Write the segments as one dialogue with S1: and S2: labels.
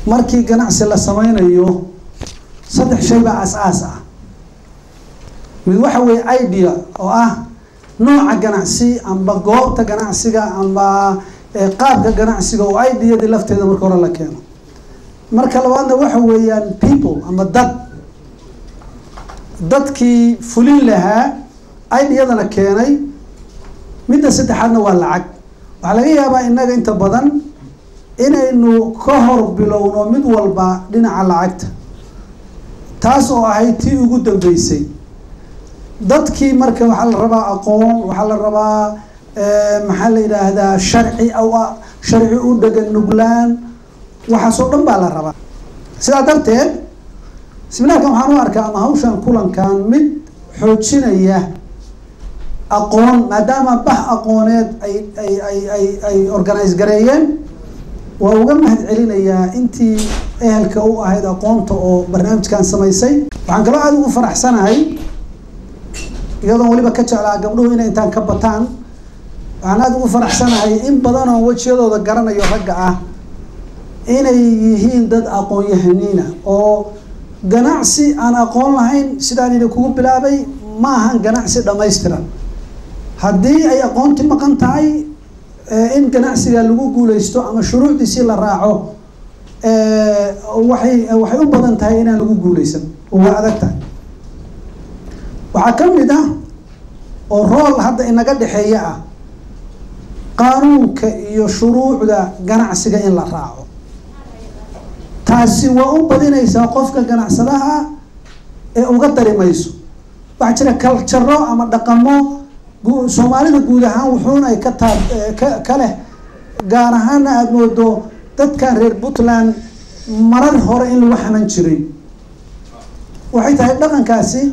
S1: markii ganacsi la sameynayo saddex shay baa as-aas ah mid waxa weeye idea oo ah nooca ganacsi amba goobta ganacsiga amba qaabka ganacsiga oo ideadii lafteeda marka hore la keeno marka labaadna waxa weeyaan people ama dad dadkii fulin lahaa ideadana keenay midda saddexaadna waa lacag waxaa laga yaabaa innaga inta badan inaynu ka hor bilowno mid walba dhinaca lacagta taas oo ahayd tii ugu dambeysay dadkii marka waxaa la rabaa aqoon waxaa la rabaa maxaa la yidhaahdaa sharci aw sharci u dhegan nuglaan waxaasoo dhan baa la rabaa sidaa darteed seminaarkan waxaan u arkaa ama hawshan kulankan mid xoojinaya aqoon maadaama bah aqooneed ay ay ay ay ay organise gareeyeen waa uga mahad celinayaa intii ehelka u ahayd aqoonta oo barnaamijkan samaysay waxaan kaloo aada ugu faraxsanahay iyadoon weliba ka jeclaa gabdhuhu inay intaan ka bataan waxaan aada ugu faraxsanahay in badan oo wejiyadooda garanayo ragga ah inay yihiin dad aqoon-yahaniina oo ganacsi aan aqoon lahayn sidaan idin kugu bilaabay ma ahan ganacsi dhammaystiran haddii ay aqoonti maqan tahay in ganacsiga lagu guuleysto ama shuruucdiisii la raaco waxay waxay u badan tahay inaan lagu guuleysan oo waa adag tahay waxaa ka mid ah oo rool hadda inaga dhexeeya ah qaanuunka iyo shuruucda ganacsiga in la raaco taasi waa u badinaysaa qofka ganacsadaha ee uga dari mayso waxaa jira kaljaro ama dhaqamo soomaalida guud ahaan wuxuuna ay ka taab ka leh gaar ahaana aada moodo dadkan reer puntland marar hore in lagu xaman jiray waxay tahay dhaqankaasi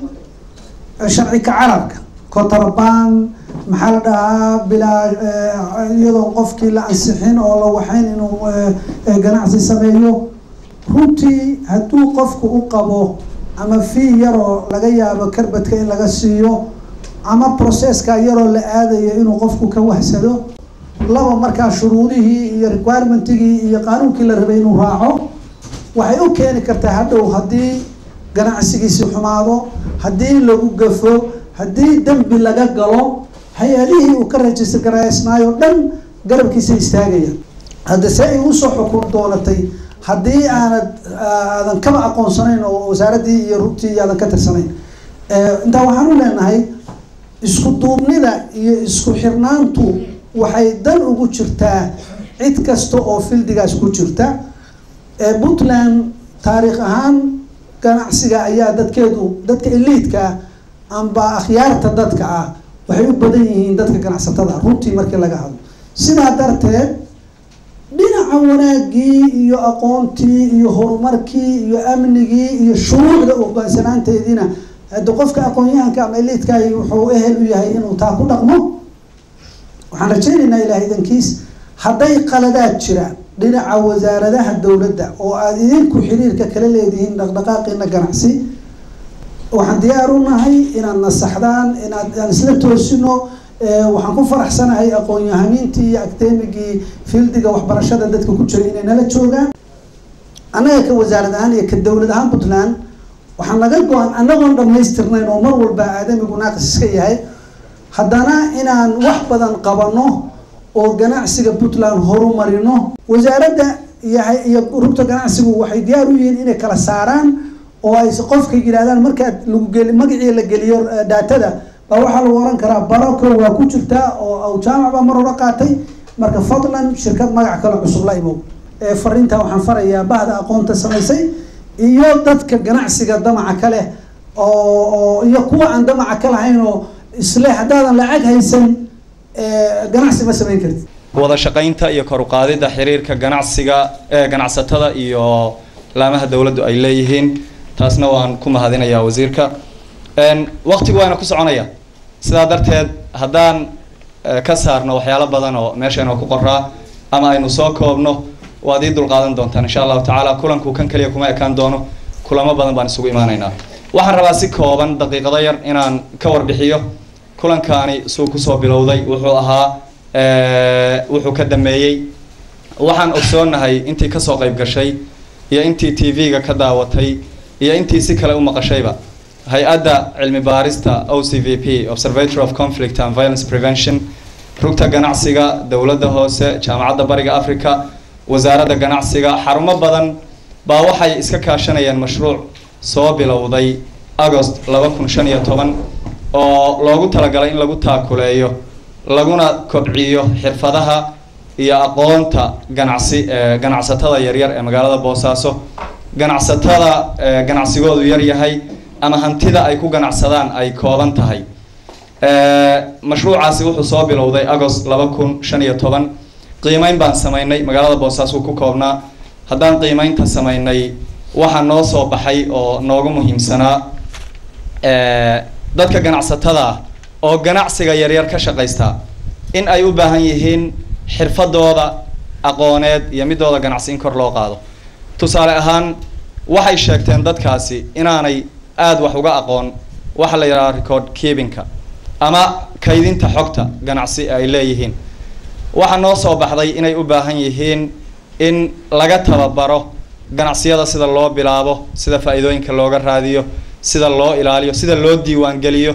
S1: sharci ka carabka kotarban maxaa la dhahaa bilaa iyadoo qofkii la ansixin oo la waxayn inuu ganacsi sameeyo runtii hadduu qofku u qabo ama fii yaroo laga yaabo karbadka in laga siiyo ama processka yaroo la aadayo inuu qofku ka wahsado laba markaa shuruudihii iyo requirementigii iyo qaanuunkii la rabay inuu raaco waxay u keeni kartaa hadhow haddii ganacsigiisi xumaado haddii lagu gafo haddii dembi laga galo hay-adihii uu ka register garaysnaayo dhan garabkiisa istaagaya hadda see ay usoo xukun doonatay haddii aanad aadan kaba aqoonsanayn oo wasaaraddii iyo rugtii aadan ka tirsanayn intaa waxaan u leenahay isku duubnida iyo isku xirnaantu waxay dan ugu jirtaa cid kasta oo fildigaas ku jirta puntland taariikh ahaan ganacsiga ayaa dadkeedu dadka eliidka amba akhyaarta dadka ah waxay u badan yihiin dadka ganacsatada runtii markii laga hadlo sidaa darteed dhinaca wanaagii iyo aqoontii iyo horumarkii iyo amnigii iyo shuruucda uqaansanaanteediina hadda qofka aqoon-yahanka ama eliidkahi wuxuu ehel u yahay inuu taa ku dhaqmo waxaan rajaynaynaa ilaah idankiis hadday qaladaad jiraan dhinaca wasaaradaha dowladda oo aada idinku xiriirka kala leedihiin dhaqdhaqaaqiina ganacsi waxaan diyaar u nahay inaad nasaxdaan inaad aan isla toosino waxaan ku faraxsanahay aqoon-yahaniintii iyo academigii fieldiga waxbarashada dadka ku jira inay nala joogaan annaga ka wasaarad ahaan iyo ka dowlad ahaan puntland waxaa naga go-an annagoon dhamaystirnayn oo mar walba aadamigu naaqis iska yahay haddana inaan wax badan qabano oo ganacsiga puntland horumarino wasaaradda iyo iyo rugta ganacsigu waxay diyaar u yihiin inay kala saaraan oo ay qofka yidhahdaan markaad lagu geli magacii la geliyo daatada baa waxaa lagu oran karaa barako waa ku jirtaa oo jaamac baa mar hore qaatay marka fadlan shirkad magac kale cusub la imow fariintaa waxaan farayaa bahda aqoonta samaysay iyo dadka ganacsiga damaca kale oo iyo kuwa aan damaca ka lahayn oo isle haddaadan lacag haysan ganacsi ma samayn kartid
S2: wada shaqaynta iyo kor u qaadidda xiriirka ganacsiga ee ganacsatada iyo laamaha dowladdu ay leeyihiin taasna waan ku mahadinayaa wasiirka waqtigu waana ku soconaya sidaa darteed haddaan ka saarno waxyaalo badan oo meeshayna ku qoraa ama aynu soo koobno waad ii dulqaadan doontaan insha allahu tacaala kulanku kan keliya kuma ekaan doono kulamo badan baan isugu imaanaynaa waxaan rabaa si kooban daqiiqado yar inaan ka warbixiyo kulankaani suu kusoo bilowday wuxuu ahaa wuxuu ka dhameeyey waxaan ogsoonahay intii kasoo qayb gashay iyo intii t v-ga ka daawatay iyo intii si kale u maqashayba hay-adda cilmi baarista o c v p observatory of conflict and violence prevention rugta ganacsiga dowladda hoose jaamacadda bariga africa wasaaradda ganacsiga xarumo badan baa waxay iska kaashanayeen mashruuc soo bilowday agost laba kun shan iyo toban oo loogu talagalay in lagu taakuleeyo laguna kobciyo xirfadaha iyo aqoonta ganacsi ee ganacsatada yaryar ee magaalada boosaaso ganacsatada ganacsigoodu yar yahay ama hantida ay ku ganacsadaan ay kooban tahay mashruucaasi wuxuu soo bilowday agost laba kun shan iyo toban qiimeyn baan sameynay magaalada boosaaso ku koobnaa haddaan qiimeynta sameynay waxaa noo soo baxay oo noogu muhiimsanaa dadka ganacsatada ah oo ganacsiga yaryar ka shaqaysta in ay u baahan yihiin xirfadooda aqooneed iyo midooda ganacsi in kor loo qaado tusaale ahaan waxay sheegteen dadkaasi inaanay aada wax uga aqoon waxa la yidhaha record keepinka ama kaydinta xogta ganacsi ay leeyihiin waxaa noo soo baxday inay u baahan yihiin in laga tababaro ganacsiyada sida loo bilaabo sida faa-iidooyinka looga raadiyo sida loo ilaaliyo sida loo diiwaangeliyo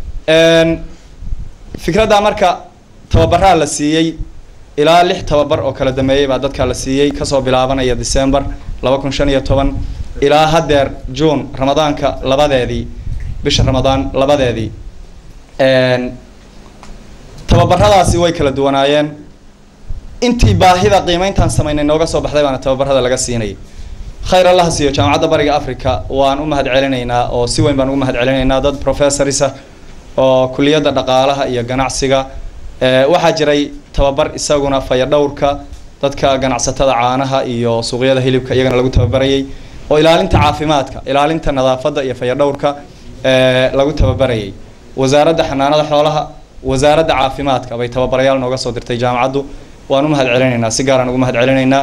S2: fikradda marka tababaraa la siiyey ilaa lix tababar oo kala dameeyey baa dadkaa la siiyey kasoo bilaabanaya december laba kun shan iyo toban ilaa haddeer june ramadaanka labadeedii bisha ramadaan labadeedii tababaradaasi way kala duwanaayeen intii baahida qiimeyntaan sameynay nooga soo baxday baana tababarada laga siinayay khayr allaha siiyo jaamacadda bariga africa waan u mahad celinaynaa oo si weyn baan ugu mahad celinaynaa dad professorisa oo kuliyadda dhaqaalaha iyo ganacsiga waxaa jiray tababar isaguna fayadhowrka dadka ganacsatada caanaha iyo suuqyada hilibka iyagana lagu tababarayay oo ilaalinta caafimaadka ilaalinta nadaafadda iyo fayadhowrka lagu tababarayay wasaaradda xanaanada xoolaha wasaaradda caafimaadka bay tababarayaal nooga soo dirtay jaamacaddu waan u mahad celinaynaa si gaaraan ugu mahad celinaynaa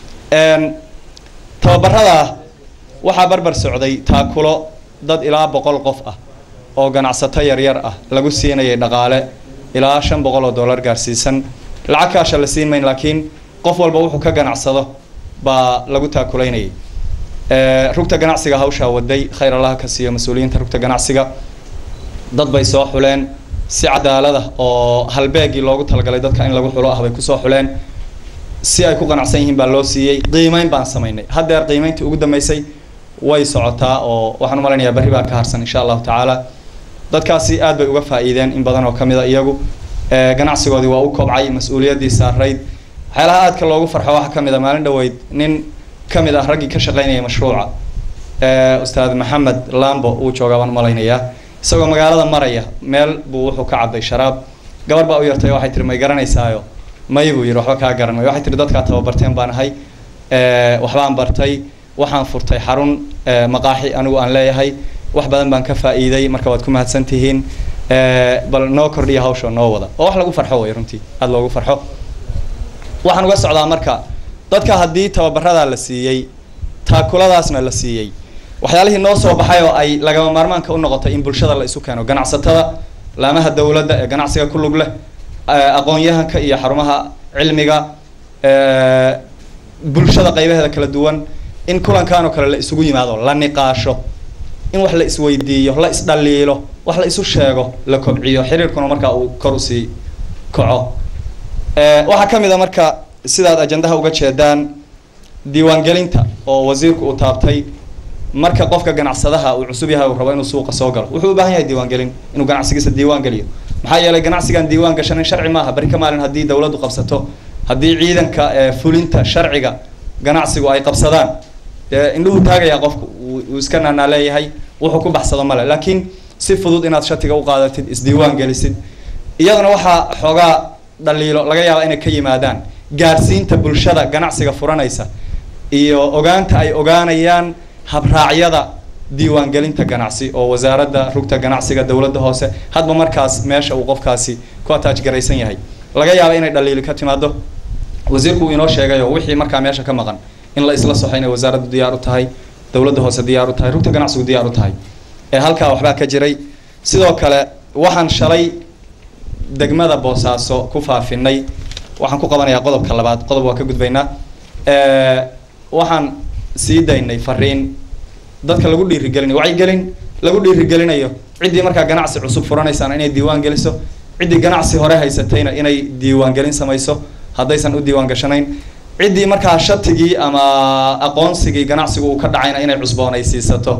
S2: tababaradaa waxaa barbar socday taakulo dad ilaa boqol qof ah oo ganacsato yaryar ah lagu siinayay dhaqaale ilaa shan boqol oo dollar gaarsiisan lacag kaasha la siin mayn laakiin qof walba wuxuu ka ganacsado baa lagu taakulaynayay rugta ganacsiga hawshaa waday khayr allaha ka siiyo mas-uuliyiinta rugta ganacsiga dad bay soo xuleen si cadaalada oo halbeegii loogu talagalay dadka in lagu xulo ah bay kusoo xuleen si ay ku qanacsan yihiin baa loo siiyey qiimeyn baan samaynay haddeer qiimeyntii ugu dambeysay way socotaa oo waxaan u malaynayaa berri baa ka harsan insha allahu tacaala dadkaasi aad bay uga faa'iideen in badan oo ka mid a iyagu ganacsigoodii waa u kobcay mas-uuliyaddii saarayd waxyaalaha aadka loogu farxo waxaa ka mid a maalin dhaweyd nin ka mid ah raggii ka shaqaynaya mashruuca ustaad maxamed lambo uu joogaa baan malaynayaa isagoo magaalada maraya meel buu wuxuu ka cabday sharaab gabar baa u yartay waxay tiri may garanaysaayo may buu yidhi waxba kaa garan may waxay tiri dadkaa tababarteen baan ahay waxbaan bartay waxaan furtay xarun maqaaxi anigu aan leeyahay wax badan baan ka faa'iiday marka waad ku mahadsan tihiin bal noo kordhiya hawsha noo wada oo wax lagu farxo way runtii aada loogu farxo waxaan uga socdaa marka dadka haddii tababaradaa la siiyey taakuladaasna la siiyey waxyaalihii noo soo baxay oo ay lagama maarmaanka u noqotay in bulshada la isu keeno ganacsatada laamaha dowladda ee ganacsiga ku lug leh aqoon-yahanka iyo xarumaha cilmiga bulshada qaybaheeda kala duwan in kulankan oo kale la isugu yimaado la niqaasho in wax la isweydiiyo la isdhaliilo wax la isu sheego la kobciyo xiriirkuna markaa uu kor usii kaco waxaa ka mid a marka sidaad ajandaha uga jeedaan diiwaangelinta oo wasiirku uu taabtay marka qofka ganacsadaha uu cusub yahay uu rabo inuu suuqa soo galo wuxuu u baahan yahay diiwaangelin inuu ganacsigiisa diiwaan geliyo maxaa yeelay ganacsigan diiwaan gashanin sharci maaha bari ka maalin haddii dawladdu qabsato haddii ciidanka fulinta sharciga ganacsigu ay qabsadaan dee indhuhu taagayaa qofku uu iska naanaa leeyahay wuxuu ku baxsado male laakiin si fudud inaad shatiga u qaadatid isdiiwaan gelisid iyaduna waxaa xoogaa dhaliilo laga yaaba inay ka yimaadaan gaarsiinta bulshada ganacsiga furanaysa iyo ogaanta ay ogaanayaan habraacyada diiwaangelinta ganacsi oo wasaaradda rugta ganacsiga dowladda hoose hadba markaas meesha uu qofkaasi ku ataaj garaysan yahay laga yaaba inay dhaliili ka timaado wasiirku uu inoo sheegayo wixii markaa meesha ka maqan in la isla soxo inay wasaaraddu diyaar u tahay dowladda hoose diyaar u tahay rugta ganacsigu diyaar u tahay ee halkaa waxbaa ka jiray sidoo kale waxaan shalay degmada boosaaso ku faafinay waxaan ku qabanayaa qodobka labaad qodob waa ka gudbaynaa waxaan sii daynay fariin dadka lagu dhiirigelinayo wacyigelin lagu dhiirigelinayo ciddii markaa ganacsi cusub furanaysaana inay diiwaan geliso ciddii ganacsi hore haysatayna inay diiwaangelin samayso haddaysan u diiwaan gashanayn ciddii markaa shatigii ama aqoonsigii ganacsigu uu ka dhacayna inay cusboonaysiisato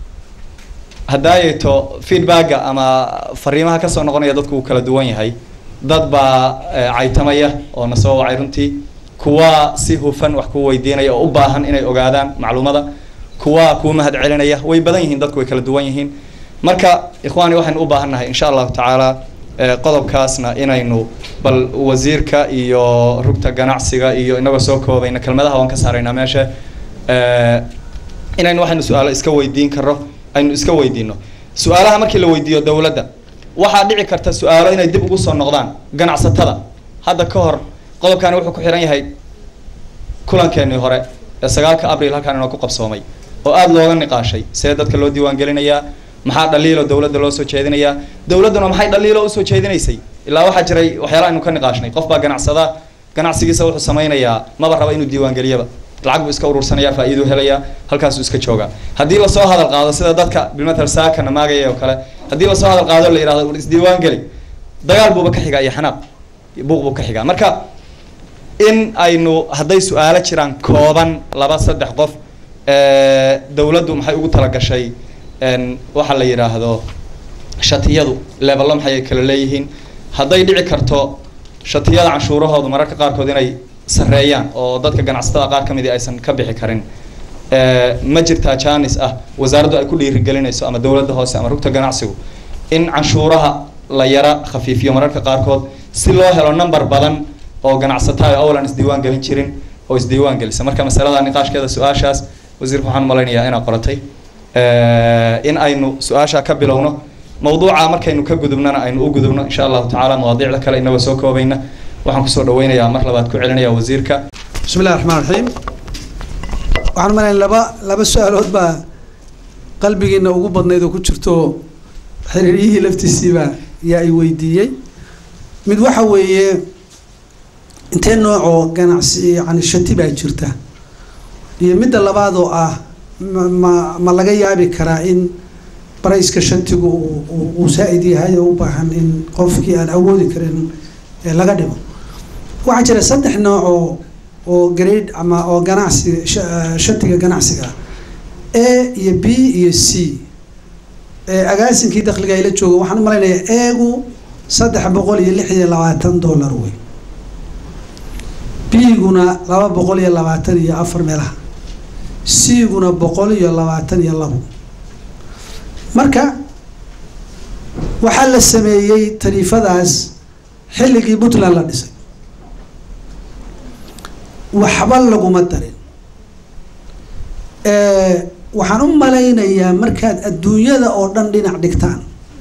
S2: haddaayeeto feedbacka ama fariimaha kasoo noqonaya dadku uu kala duwan yahay dad baa caytamaya oo na soo wacay runtii kuwa si hufan wax ku weydiinaya oo u baahan inay ogaadaan macluumada kuwa kuu mahad celinaya way badan yihiin dadku way kala duwan yihiin marka ikhwaani waxaynu u baahan nahay insha allahu tacaala qodobkaasna inaynu bal wasiirka iyo rugta ganacsiga iyo inagoo soo koobayna kelmadaha waan ka saaraynaa meesha inaynu waxaynu su-aalo iska weydiin karo aynu iska weydiino su-aalaha markii la weydiiyo dowladda waxaa dhici karta su-aalo inay dib ugu soo noqdaan ganacsatada hadda ka hor qodobkani wuxuu ku xihan yahay kulankeenii hore ee sagaalka abril halkaan inoo ku qabsoomay oo aada looga niqaashay see dadka loo diiwaan gelinayaa maxaa dhaliilo dowladda loo soo jeedinayaa dowladduna maxay dhaliilo usoo jeedinaysay ilaa waxaa jiray waxyaala aynu ka niqaashnay qof baa ganacsada ganacsigiisa wuxuu samaynayaa maba raba inuu diiwaan geliyaba lacag buu iska urursanaya faa-iiduu helayaa halkaasuu iska joogaa haddii lasoo hadal qaado sida dadka bilmatal saakana maagaya oo kale haddii lasoo hadal qaado la yihahdo isdiiwaan geli dagaal buuba ka xigaa iyo xanaaq buuq buu ka xigaa marka in aynu hadday su-aalo jiraan kooban laba saddex qof dowladdu maxay ugu talagashay waxaa la yidhaahdo shatiyadu leebello maxay kala leeyihiin hadday dhici karto shatiyada canshuurahoodu mararka qaarkood inay sareeyaan oo dadka ganacsatada qaar ka midi aysan ka bixi karin ma jirtaa janis ah wasaaraddu ay ku dhiirigelinayso ama dowladda hoose ama rugta ganacsigu in canshuuraha la yara khafiifiyo mararka qaarkood si loo helo number badan oo ganacsataa owlan isdiiwaan gelin jirin oo isdiiwaan gelisa marka masalada niqaashkeeda su-aashaas wasiirka waxaan malaynayaa inaa qoratay in aynu su-aasha ka bilowno mawduuca markaynu ka gudubnana aynu u gudubno insha allahu tacaala mawaadiicda kale inagoo soo koobayna waxaan kusoo dhaweynayaa mar labaad ku celinaya wasiirka
S1: bismi illahi raxmaan raxiim waxaan malaya laba laba su-aalood baa qalbigiina ugu badnayd oo ku jirto xiriiryihii laftiisiiba yaa i weydiiyey mid waxa weeye intee noocoo ganacsi yani shati baa jirta iyo midda labaad oo ah ma ma ma laga yaabi karaa in barayska shantigu uu saa-id yahay oo u baahan in qofkii aan awoodi karin laga dhimo waxaa jira saddex nooc oo oo grade ama oo ganacsi shantiga ganacsiga a iyo b iyo c agaasinkii dakliga ayla joogo waxaan u malaynayaa eegu saddex boqol iyo lix iyo labaatan dollar wey b-guna laba boqol iyo labaatan iyo afar meelaha c-guna boqol iyo labaatan iyo labo marka waxaa la sameeyey tariifadaas xilligii puntland la dhisay waxba laguma darin waxaan u malaynayaa markaad adduunyada oo dhan dhinac dhigtaan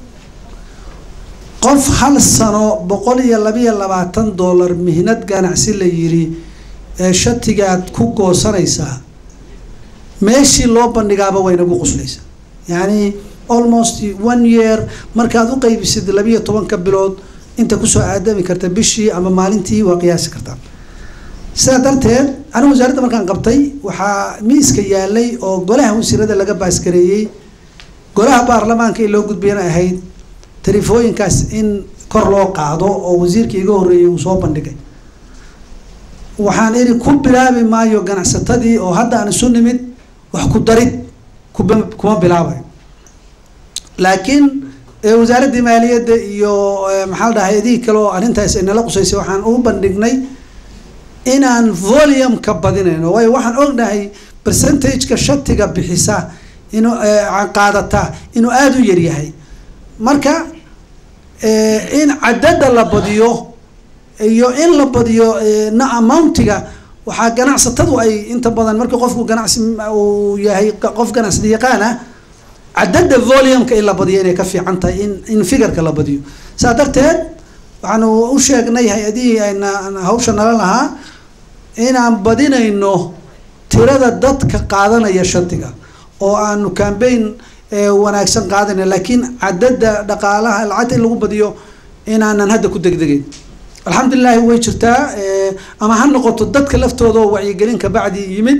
S1: qof hal sano boqol iyo labiyo labaatan dollar mihnad ganacsi la yiri ee shatigaad ku goosanaysaa meeshii loo bandhigaaba way nagu quslaysaa yacni almost one year markaad u qaybisid labiyo tobanka bilood inta kusoo aadami karta bishii ama maalintii waa qiyaasi kartaa sidaa darteed anigu wasaaradda markaan qabtay waxaa miiska yaalay oo golaha wasiirada laga baaskareeyey golaha baarlamaanka in loo gudbayana ahayd tariifooyinkaas in kor loo qaado oo wasiirkii iga horreeyay uu soo bandhigay waxaan idhi ku bilaabi maayo ganacsatadii oo hadda aan isu nimid wax ku darid kuba kuma bilaabayo laakiin wasaaraddii maaliyadda iyo maxaa la dhahay idihii kale oo arrintaas inala qusaysay waxaan u bandhignay inaan volumeka badinayno waayo waxaan ognahay percentageka shatiga bixisa inuu qaadata inuu aada u yaryahay marka in cadada la badiyo iyo in la badiyo na amountiga waxaa ganacsatadu ay inta badan marka qofku ganacsi uu yahay qof ganacsada yaqaan ah cadada volumeka in la badiyo inay ka fiican tahay in in figureka la badiyo saa darteed waxaanu u sheegnay hay-adihii ayna hawsha nala lahaa inaan badinayno tirada dadka qaadanaya shatiga oo aanu cambaign wanaagsan qaadana laakiin cadada dhaqaalaha lacagta in lagu badiyo inaanan hadda ku degdegeyn alxamdulilahi way jirtaa ama ha noqoto dadka laftooda oo wacyigelin kabacdi yimid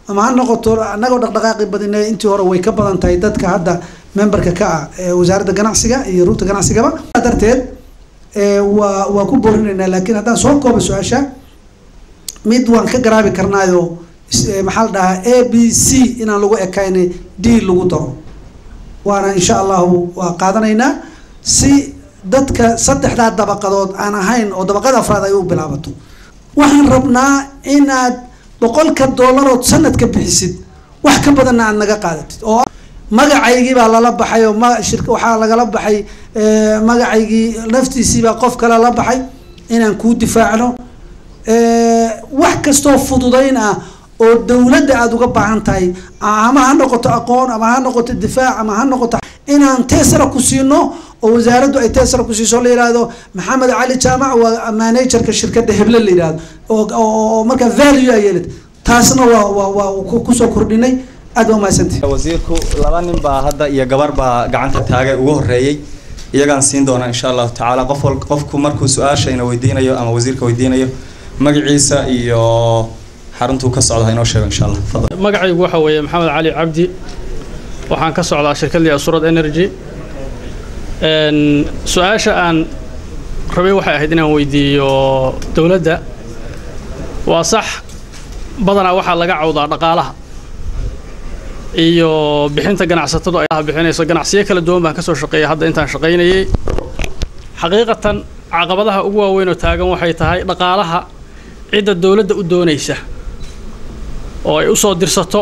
S1: ama ha noqoto annagoo dhaqdhaqaaqi badine intii hore way ka badan tahay dadka hadda memberka ka ah ee wasaaradda ganacsiga iyo rugta ganacsigaba darteed waa waa ku boorinaynaa laakiin haddaan soo kooba su-aasha mid waan ka garaabi karnaayo maxaa la dhahaa a b c inaan lagu ekayna d lagu daro waana insha allahu waa qaadanaynaa si dadka saddexdaa dabaqadood aan ahayn oo dabaqada afraad ay u bilaabato waxaan rabnaa inaad boqolka dollarood sanadka bixisid wax ka badanna aad naga qaadatid oo magacaygii baa lala baxay oo ma shir waxaa lagala baxay magacaygii laftiisiibaa qof kale la baxay inaan kuu difaacno wax kastoo fududayn ah oo dowladda aada uga baahan tahay ama ha noqoto aqoon ama ha noqoto difaac ama ha noqoto inaan teesra ku siino oo wasaaraddu ay teesra ku siiso la yihahdo maxamed cali jaamac waa managerka shirkadda heble la yihahdo oo markaa value ay yeelid taasna waa waa waa kusoo kordhinay aad waa mahadsantihi
S2: wasiirku laba nin baa hadda iyo gabar baa gacanta taagay ugu horeeyey iyagaan siin doonaa insha allahu tacaala qof wal qofku markuu su-aashayna weydiinayo ama wasiirka weydiinayo magaciisa iyo xaruntuu ka socda ha inoo sheego insha allah fadal
S3: magacaygu waxa weeye maxamed cali cabdi waxaan ka socdaa shirkadii asurad energy su-aasha aan rabay waxay ahayd inaan weydiiyo dowladda waa sax badanaa waxaa laga cawdaa dhaqaalaha iyo bixinta ganacsatadu ay bixinayso ganacsiyo kala duwan baan ka soo shaqeeyay hadda intaan shaqaynayay xaqiiqatan caqabadaha ugu waaweyn oo taagan waxay tahay dhaqaalaha cidda dowladda u doonaysa oo ay u soo dirsato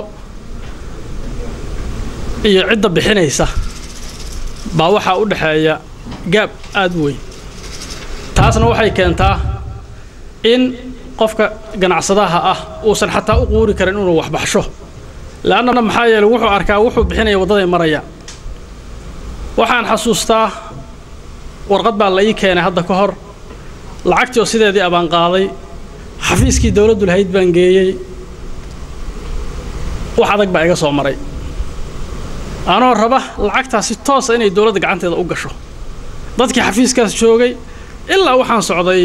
S3: iyo cidda bixinaysa baa waxaa u dhexeeya gaab aada u weyn taasna waxay keentaa in qofka ganacsadaha ah uusan xataa u quuri karin inuu waxbaxsho leanna maxaa yeeley wuxuu arkaa wuxuu bixinaya waddaday maraya waxaan xasuustaa warqad baa la ii keenay hadda ka hor lacagtii oo sideedii abaan qaaday xafiiskii dowladdu lahayd baan geeyey wax adag baa iga soo maray anoo raba lacagtaas si toosa inay dowladda gacanteeda u gasho dadkii xafiiskaas joogay ilaa waxaan socday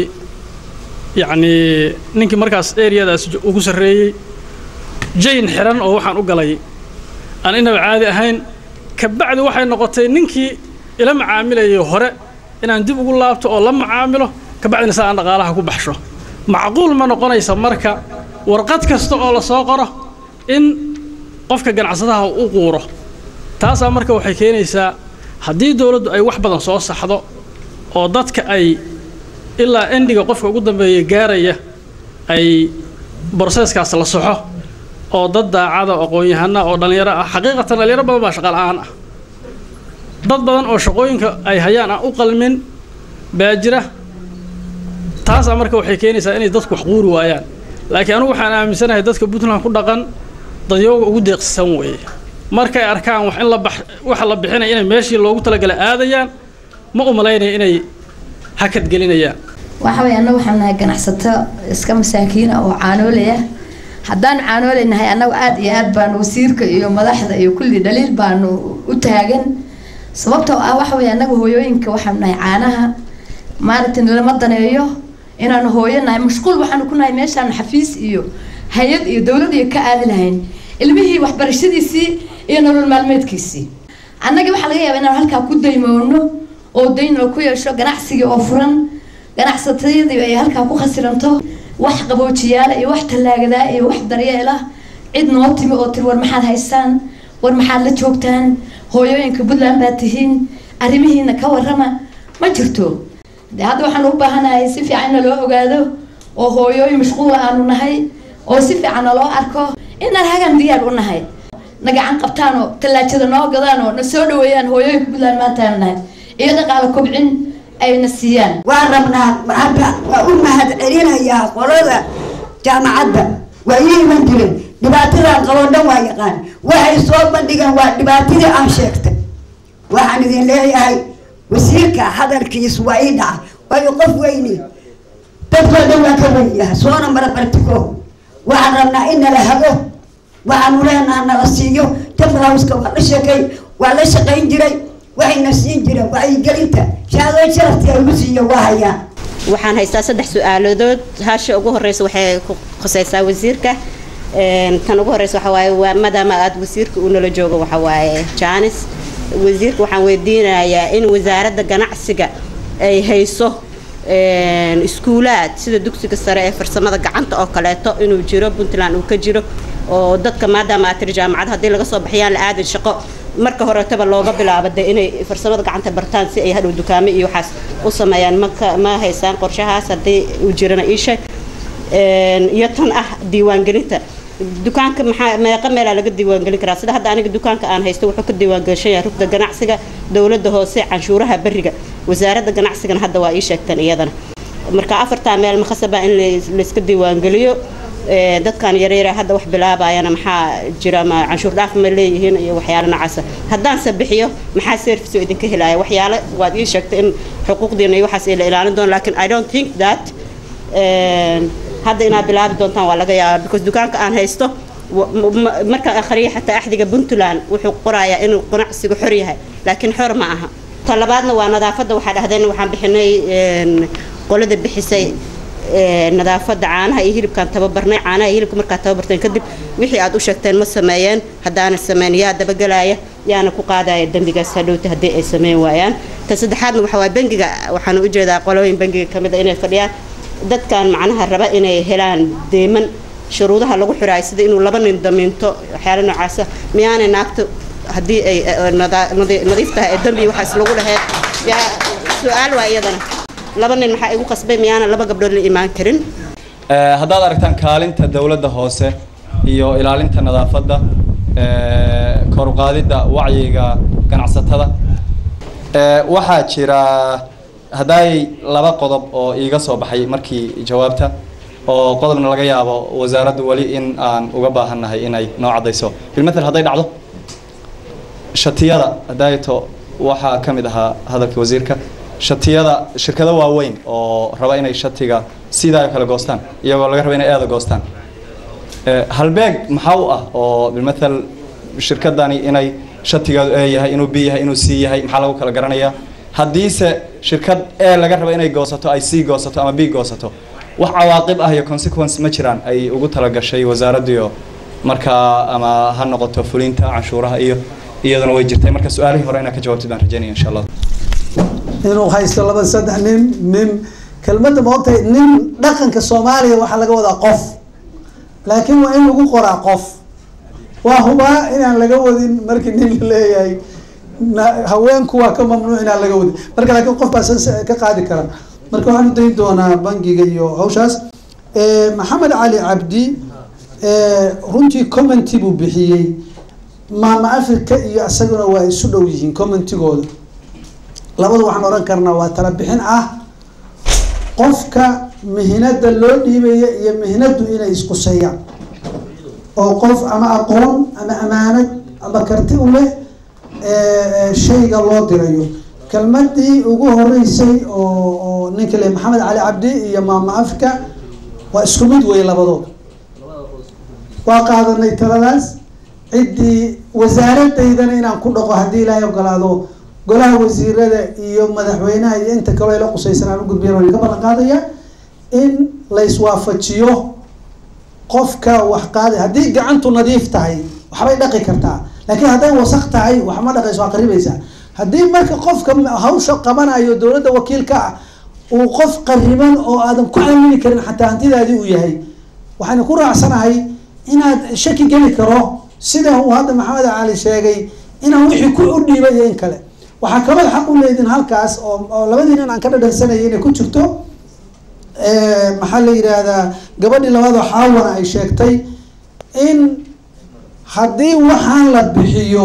S3: yacnii ninkii markaas eriyadaas ugu sarreeyey jayn xiran oo waxaan u galay aan inaba caadi ahayn kabacdi waxay noqotay ninkii ila macaamilayay hore inaan dib ugu laabto oo la macaamilo kabacdina saa aan dhaqaalaha ku baxsho macquul ma noqonaysa marka warqad kasta oo la soo qoro in qofka ganacsadaha u quuro taasaa marka waxay keenaysaa haddii dowladdu ay wax badan soo saxdo oo dadka ay ilaa endiga qofka ugu dambeeya gaaraya ay broseeskaas la soxo oo dad daacada aqoon-yahana oo dhallinyaro ah xaqiiqatan dhallinyaro badan baa shaqa la-aan ah dad badan oo shaqooyinka ay hayaan aan u qalmin baa jira taasaa marka waxay keenaysaa inay dadku wax quuri waayaan laakiin anugu waxaan aaminsanahay dadka puntland ku dhaqan dadyooga ugu deeqsisan weeye markay arkaan wax in la bax waxa la bixinaya inay meeshii loogu talagalay aadayaan ma u malaynaya inay hakad gelinayaan
S4: waxa weeye annagu waxaan nahay ganacsato iska masaakiina oo caanooley ah haddaanu caanooley nahay annagu aada iyo aad baanu wasiirka iyo madaxda iyo kulli dhaliil baanu u taagan sababtoo ah waxa weeye annagu hooyooyinka waxaanu nahay caanaha maaragtay lama daneeyo inaanu hooyo nahay mashquul waxaanu ku nahay meeshaanu xafiis iyo hay-ad iyo dowlad iyo ka aadi lahayn ilmihii waxbarashadiisii iyo nolol maalmeedkiisii annagii waxaa laga yaabaa inaanu halkaa ku daymoono oo dayn oo ku yeesho ganacsigii oo furan ganacsatadii ay halkaa ku khasiranto wax qaboojiyaala iyo wax tallaagadaa iyo wax daryeel ah cid noo timi oo tiri war maxaad haystaan war maxaad la joogtaan hooyooyinka puntland baad tihiin arrimihiina ka warrama ma jirto de hadda waxaanu u baahanahay si fiican na loo ogaado oo hooyooyin mashquula aanu nahay oo si fiican na loo arko inaan hagan diyaar u nahay na gacan qabtaan oo tallaajada noo gadaan oo na soo dhaweeyaan hooyooyinka puntland maanta aanu nahay iyo dhaqaalo kobcin ayna siiyaan
S5: waa rabnaa hadda waa u mahad celinayaa qolada jaamacadda waa ii iman jiren dhibaatadan qaboo dhan waa yaqaan waxay soo bandhigeen waa dhibaatadii aan sheegtay waxaan idin leeyahay wasiirka hadalkiis waa ii dhaca waayo qof weyni dadkoo dhan waa ka wenyaha soona mara bartiko waxaan rabnaa in nala hago waxaanu leenaha nala siiyo jamhauska waa la sheekay waa la shaqayn jiray waxayna siin jireen wacyigelinta shahaadooyin sharaftii ay ugu siiyo waa hayaan
S6: waxaan haystaa saddex su-aaladood haasha ugu horeysa waxay ku khuseysaa wasiirka tan ugu horeysa waxa waaye waa maadaama aad wasiirka uu nala joogo waxa waaye jaanis wasiirka waxaan weydiinayaa in wasaaradda ganacsiga ay hayso iskuulaad sida dugsiga sare ee farsamada gacanta oo kaleeto inuu jiro puntland uu ka jiro oo dadka maadaama aad tiri jaamacad haddii laga soo baxiyaan la aadin shaqo marka horetaba looga bilaabo de inay farsamada gacanta bartaan si ay hadhow dukaamo iyo waxaas u sameeyaan maka ma haysaan qorshahaas haddii uu jirana ii sheeg iyo tan ah diiwaangelinta dukaanka maxaa meeqa meelaa laga diiwaangelin karaa sida hadda aniga dukaanka aan haysto wuxuu ka diiwaangelishan yahay rugda ganacsiga dowladda hoose canshuuraha beriga wasaaradda ganacsigana hadda waa ii sheegteen iyadana marka afartaa meel makhasaba in layska diiwaangeliyo dadkan yaryara hadda wax bilaabayana maxaa jira ma canshuur dhaaf ma leeyihiin iyo waxyaalo noocaasa haddaanse bixiyo maxaa service oo idinka helaya waxyaale waad ii sheegtay in xuquuqdiina iyo waxaas ay la ilaalin doon laakiin i don't think that hadda inaad bilaabi doontaan waa laga yaabaa because dukaanka aan haysto markaan akhriya xataa axdiga puntland wuxuu qorayaa inuu ganacsigu xor yahay laakiin xor ma aha ta labaadna waa nadaafadda waxaa dhahdeen waxaan bixinay qolada bixisay nadaafadda caanaha iyo hilibkaan tababarnay caanaha iyo hilibka markaad tababarteen kadib wixii aad u sheegteen ma sameeyeen haddaana sameyn yaa dabagelaya yaana ku qaadaya dembigaas hadhowta haddii ay sameyn waayaan ta saddexaadna waxa waa bangiga waxaan u jeedaa qolooyin bangiga ka mid a inay fadhiyaan dadkan macnaha raba inay helaan deeman shuruudaha lagu xiraayo sida inuu laba nin damiinto waxyaala noocaasa miyaanay naagta haddii ay nadiif tahay ee dambi waxaas lagu lahayd yaa su-aal waa iyadana laba nin maxaa igu qasbay miyaana laba gabdhood la imaan karin
S2: haddaad aragtaan kaalinta dowladda hoose iyo ilaalinta nadaafadda kor uqaadidda wacyiga ganacsatada waxaa jira haddaay laba qodob oo iiga soo baxay markii jawaabta oo qodobna laga yaabo wasaaraddu weli in aan uga baahannahay inay noo caddayso bilmathel hadday dhacdo shatiyada hadayto waxaa ka mid ahaa hadalka wasiirka shatiyada shirkado waaweyn oo raba inay shatiga sidaa oo kale goostaan iyagoo laga raba inay eeda goostaan halbeeg maxaa u ah oo bilmathel shirkadani inay shatigeedu e yahay inuu b yahay inuu c yahay maxaa lagu kala garanayaa haddiise shirkad e laga rabo inay goosato ay c goosato ama b goosato wax cawaaqib ah iyo consequence ma jiraan ay ugu talagashay wasaaraddiio markaa ama ha noqoto fulinta canshuuraha iyo iyaduna way jirtay marka su-aalihii hore inaad ka jawaabtid baan rajeynaya insha allah
S1: inuu haysto laba saddex nin nin kelmadda ma ogtahay nin dhaqanka soomaaliya waxaa laga wadaa qof laakiin waa in lagu qoraa qof waa hubaa inaan laga wadin markii nin la leeyahay haweenku waa ka mamnuuc inaan laga wadin marka laakiin qof baa ka qaadi kara marka waxaan u dayn doonaa bangiga iyo hawshaas maxamed cali cabdi runtii commenty buu bixiyey maama africa iyo isaguna waa isu dhow yihiin commentigooda labada waxaan oran karnaa waa tala bixin ah qofka mihinada loo dhiibaya iyo mihinadu inay isquseeyaan oo qof ama aqoon ama amaanad ama karti u leh shayga loo dirayo kelmadii ugu horeysay oo oo ninka le maxamed cali cabdi iyo maama africa waa isku mid wey labadood waa qaadanay taladaas ciddii wasaaradaydana inaan ku dhaqo haddii ilaahay ogolaado golaha wasiirada iyo madaxweynaha iyo inta kaloo ila qusaysan aan ugudbiyan waan ka ballan qaadaya in la iswaafajiyo qofka wax qaaday haddii gacantu nadiif tahay waxbay dhaqi kartaa laakiin hadday wasaq tahay wax ma dhaqayso waa qaribaysaa haddii marka qofka hawsha qabanayo dowladda wakiilka ah uu qof qariban oo aadan ku aamini karin xataa hantidaadii uu yahay waxaan ku raacsanahay inaad shaki geli karo sida uu hadda maxamed cali sheegay inaan wixii ku u dhiibay iyo in kale waxaa kaloo xaq u leedin halkaas oo oo labadii nin aan ka dhadhansanayay inay ku jirto maxaa la yidhaahdaa gabadhii labaadoo xaawana ay sheegtay in haddii waxaan la bixiyo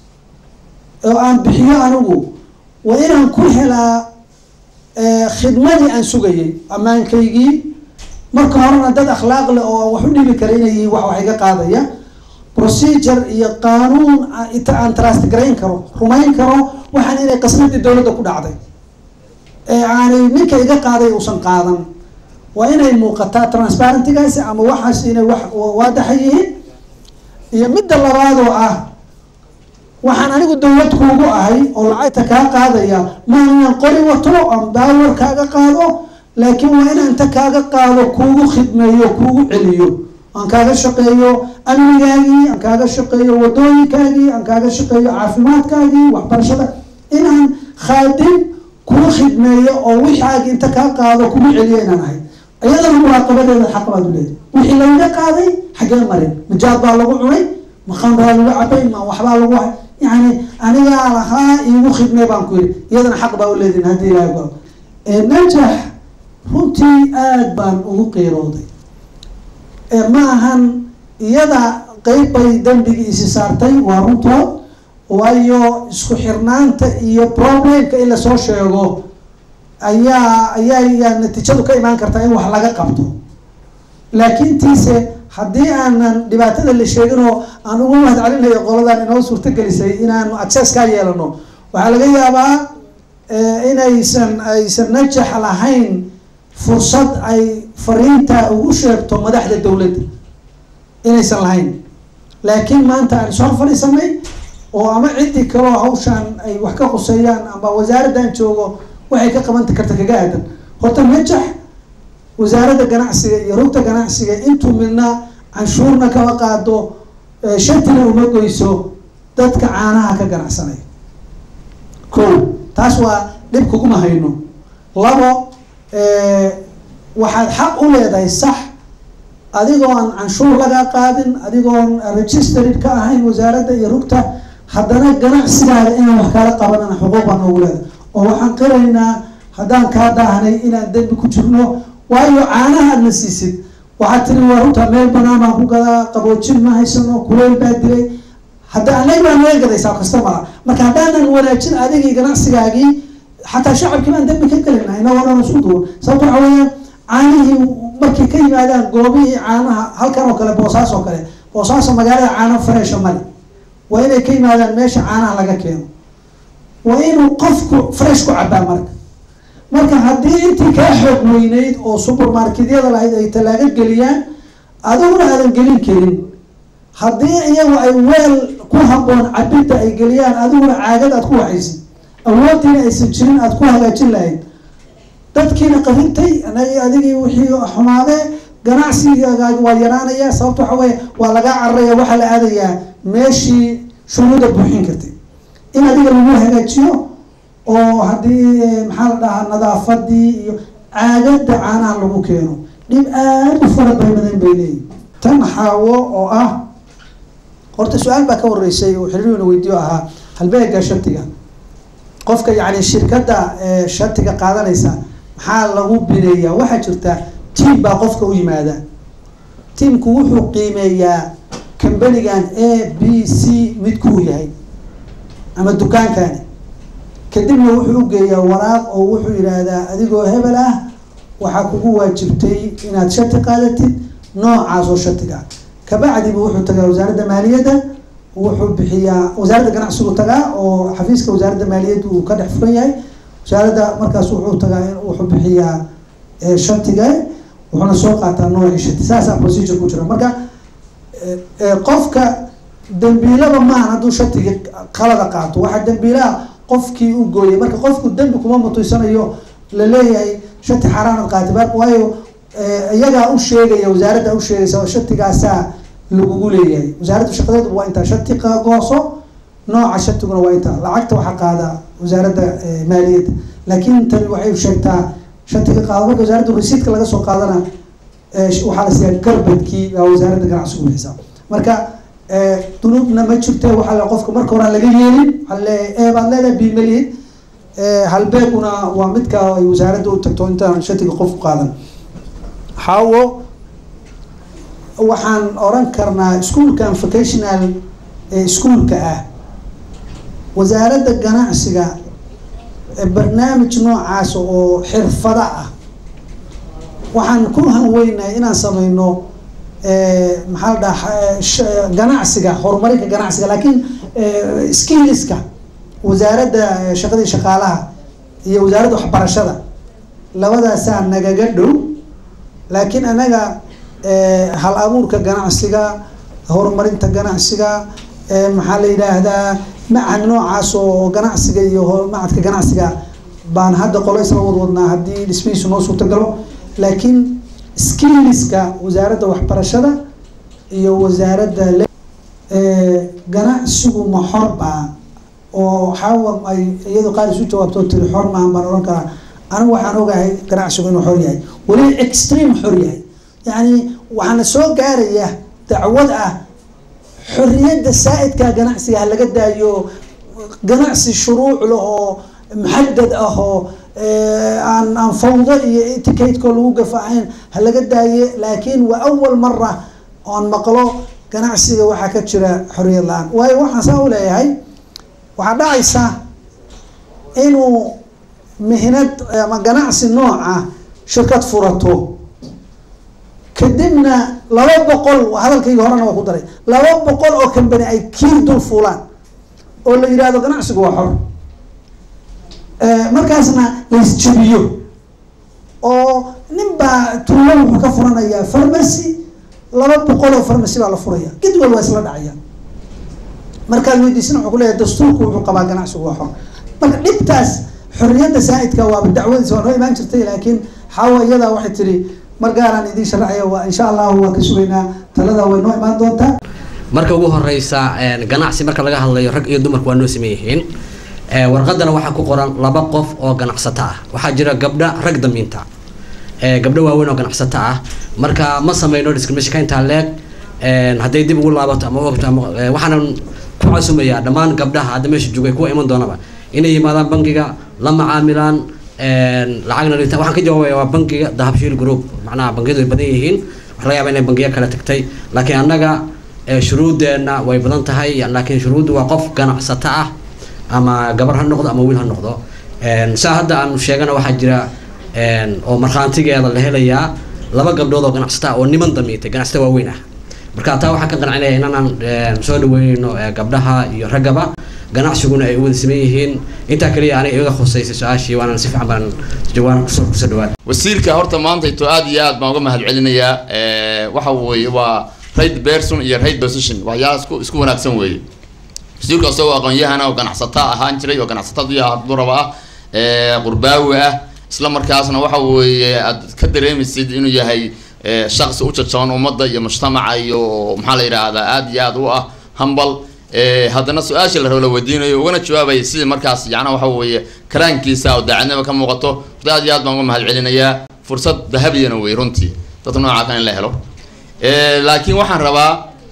S1: oo aan bixiyo anigu waa inaan ku helaa khidmadii aan sugayay ammaankaygii marka horena dad akhlaaq leh oo wax u dhibi kara inay yihiin wax wax iga qaadaya procedure iyo qaanuun aan trust garayn karo rumayn karo waxaan inay qasnadii dowladda ku dhacday ee aanay ninka iga qaaday uusan qaadan waa inay muuqataa transparentigaasi ama waxaas inay wax waadaxa yihiin iyo midda labaadoo ah waxaan anigu dowlad kuugu ahay oo lacagta kaa qaadaya ma inaan qori wato aan baawar kaaga qaado laakiin waa inaan inta kaaga qaado kuugu khidmeeyo kuugu celiyo aan kaaga shaqeeyo amnigaagii aan kaaga shaqeeyo wadooyinkaagii aan kaaga shaqeeyo caafimaadkaagii waxbarashada inaan khaadim kuu khidmeeyo oo wixaagi inta kaa qaado kuma celiyo inaan ahay iyadana muraaqabadeeda xaq baad u leedahay wixii lagaga qaaday xaggee marin majaad baa lagu cunay ma khamraa lagu cabay ma waxbaa lagu hay yani anigaa lahaa iigu khidmee baan ku yidhi iyadana xaq baa u leedihin haddii ilaahay galo najax runtii aada baan ugu qiirooday ma ahan iyada qeyb bay dembigii isi saartay waa runtood waayo isku xirnaanta iyo problemka in lasoo sheego ayaa ayaa yaa natiijadu ka imaan kartaa in wax laga qabto laakiin tiise haddii aanan dhibaatada la sheegin oo aan ugu mahad celinayo qoladan inoo suurtagelisay inaanu access kaa yeelano waxaa laga yaabaa inaysan aysan najax lahayn fursad ay fariinta ugu sheegto madaxda dowladda inaysan lahayn laakiin maanta aan soo fadhiisanay oo ama ciddii kaloo hawshaan ay wax ka quseeyaan ama wasaaraddan joogo waxay ka qaban karta kaga aadan horta najax wasaaradda ganacsiga iyo rugta ganacsiga intuu midna canshuurna kama qaado shantina uma goyso dadka caanaha ka ganacsanaya ko taas waa dhib kuguma hayno labo waxaad xaq u leedahay sax adigoon canshuur lagaa qaadin adigoon registered ka ahayn wasaaradda iyo rugta haddana ganacsigaada inaan wax kaala qabanana xuquuq baan noogu leedahay oo waxaan qiraynaa haddaan kaa daahnay inaan dembi ku jirno waayo caanaha aad na siisid waxaad tiri waa runta meel banaan baan ku gadaa qaboojin ma haysano kuleyl baa dilay hadda anaga baa naga gadaysaa kastamara marka haddaanan wanaajin adigii ganacsigaagii xataa shacabkii baan dembi ka gelina inagoo dhan isku duwan sababto waxa weeyaan caanihii markay ka yimaadaan goobihii caanaha halkan oo kale boosaas oo kale boosaaso magaalada caano freesha male waa inay ka yimaadaan meesha caanaha laga keeno waa inuu qofku fresh ku cabaa marka marka haddii intii kaa xoog weyneyd oo supermarketyada lahayd ay talaaga geliyaan adiguna aadan gelin karin haddii iyagu ay weel ku haboon cabidda ay geliyaan adiguna caagad aad ku waxaysid awooddiina aysan jirin aad ku hagaajin lahayd dadkiina qarintay anagi adigii wixii xumaadee ganacsigaaga waa yaraanaya sababta waxa weeye waa lagaa cararaya waxaa la aadayaa meeshii shuruuda buuxin kartay in adiga lagu hagaajiyo oo haddii maxaa la dhahaa nadaafadii iyo caagada caanaha lagu keeno dhib aada u fara badan bay leeyihin tan xaawo oo ah horta su-aal baa ka horeysay oo xiriirina weydiyo ahaa halbeega shatiga qofka yani shirkadda shatiga qaadanaysa maxaa lagu bineeyaa waxaa jirta tiam baa qofka u yimaada tiamku wuxuu qiimeeyaa kambanigan a b c midkuu yahay ama dukaankani kadibna wuxuu ugeeyaa waraaq oo wuxuu yidhaahdaa adigoo hebel ah waxaa kugu waajibtay inaad shati qaadatid noocaas oo shatiga kabacdiba wuxuu tagaa wasaaradda maaliyadda wuxuu bixiyaa wasaaradda ganacsigu tagaa oo xafiiska wasaaradda maaliyadda uu ka dhex furan yahay wasaaradda markaas wuxuu tagaa wuxuu bixiyaa shatiga wuxuuna soo qaataa noocii shati saasaa procedure ku jira marka qofka dambiilaba maahan hadduu shatiga qalada qaato waxaa dambiilaha qofkii u gooyay marka qofku dembi kuma mutuysanayo laleeyahay shati xaaraanad qaati waayo iyagaa u sheegaya wasaaradda u sheegaysa oo shatigaasaa lagugu leeyahay wasaaradda shaqadeedu waa intaa shati gooso nooca shatiguna waa intaa lacagta waxaa qaada wasaaradda maaliyadda laakiin tani waxay sheegtaa shatiga qaado marka wasaaradda resiidka laga soo qaadana waxaa la siiyaa garbadkii baa wasaaradda ganacsigu bixisaa marka dunuubna ma jirto waxaa le qofka marka horaan laga yeelin waxaa leeyahay e baad leedahay b malihid halbeeguna waa midka ay wasaaradda u tagto intaan shatiga qofku qaadan xaawo waxaan oran karnaa ischoolkan vocational ischoolka ah wasaaradda ganacsiga barnaamij noocaas oo xirfada ah waxaan ku hanweynahay inaan sameyno maxaa la dhaha ganacsiga horumarinka ganacsiga laakiin skilliska wasaaradda shaqadii shaqaalaha iyo wasaaradda waxbarashada labadaasaa nagaga dhow laakiin anaga hal abuurka ganacsiga horumarinta ganacsiga maxaa la yidhaahdaa macad noocaas oo ganacsiga iyo macadka ganacsiga baan hadda qolo isla wadwadnaa haddii dhismihiisu noo suurtagalo laakiin skilliska wasaaradda waxbarashada iyo wasaaradda le ganacsigu ma xor baa oo xawa ay iyadu qaar isu jawaabto tiri xor maahan baan odhan karaa anigu waxaan ogahay ganacsigu inuu xor yahay weli extreme xor yahay yacni waxaana soo gaaraya dacwad ah xorriyadda saa-idka ganacsiga ha laga daayo ganacsi shuruuc leh oo muxadad ah oo aan aan fawdo iyo eticatekoo lagu gafahayn ha laga daaye laakiin waa awal mara oon maqlo ganacsiga waxaa ka jira xorriyad la-aan waayo waxaan saa u leeyahay waxaa dhacaysa inuu mihnad ama ganacsi nooca shirkad furato kadibna laba boqol hadalkayga horena waa ku daray laba boqol oo kambani ay kiir dul fuulaan oo la yidhahdo ganacsigu waa xor markaasna laisjabiyo oo nin baa tuulo wuxuu ka furanayaa farmacy laba boqol oo farmacy baa la furaya gidwal waa isla dhacaya markaad weydiisana wuxuu kuleeyahay dastuurku wuxuu qabaa ganacsigu waa xor marka dhibtaas xorriyadda saa-idka waaba dacwadiisa waa noo imaan jirtay laakiin xaawa iyadaa waxay tiri mar gaaraan idiin sharaxaya waa insha allahu waan ka sugaynaa talada way noo imaan doontaa
S7: marka ugu horeysa ganacsi marka laga hadlayo rag iyo dumarku waa noo sameyn yihiin warqadana waxaa ku qoran laba qof oo ganacsato ah waxaa jira gabdha rag damiinta gabdho waaweyn oo ganacsato ah marka ma sameyno discrimination intaa leeg hadday dib ugu laabato ama ogto ama waxaanan ku casumayaa dhammaan gabdhaha hadda meesha joogay kuwa iman doonaba inay yimaadaan bangiga la macaamilaan lacagna dhintaan waxaan ka jawaabaya waa bangiga dahabshiil group macnaha bangiyadu way badan yihiin waxa laga yaaba inay bangiyo kale tagtay laakiin annaga shuruudeenna way badan tahay laakiin shuruuddu waa qof ganacsato ah ama gabar ha noqdo ama wiil ha noqdo saa hadda aanu sheegana waxaa jira oo markhaantigeeda la helayaa laba gabdhood oo ganacsata ah oo niman damiitay ganacsata waaweyn ah marka taa waxaan ka qancinaya inaan soo dhaweyneyno gabdhaha iyo raggaba ganacsiguna ay u wada sameyn yihiin intaa kaliya aniga iga khuseysay su-aashii waanaan si fiican baan jawaan kusoo kusoo dhawaad
S8: wasiirka horta maantayto aad iyo aad baan uga mahad celinayaa waxa weeye waa right person iyo right position waxyaala isku isku wanaagsan weeye wasiirka isagoo aqoon-yahana oo ganacsata ahaan jiray oo ganacsatadii duraba ah qurbaawi ah isla markaasna waxa weeye aad ka dareemaysid inuu yahay shaqsi u jajaban ummadda iyo mujtamaca iyo maxaa la yidhaahdaa aad iyo aad u ah hambal haddana su-aashii la rabo la weydiinayo ugana jawaabaya sidii markaas yacnaa waxa weeye karaankiisa oo daacadnima ka muuqato horta aad iyo aad baan uga mahad celinayaa fursad dahabiyana wey runtii dadka noocaa kan in la helo laakiin waxaan rabaa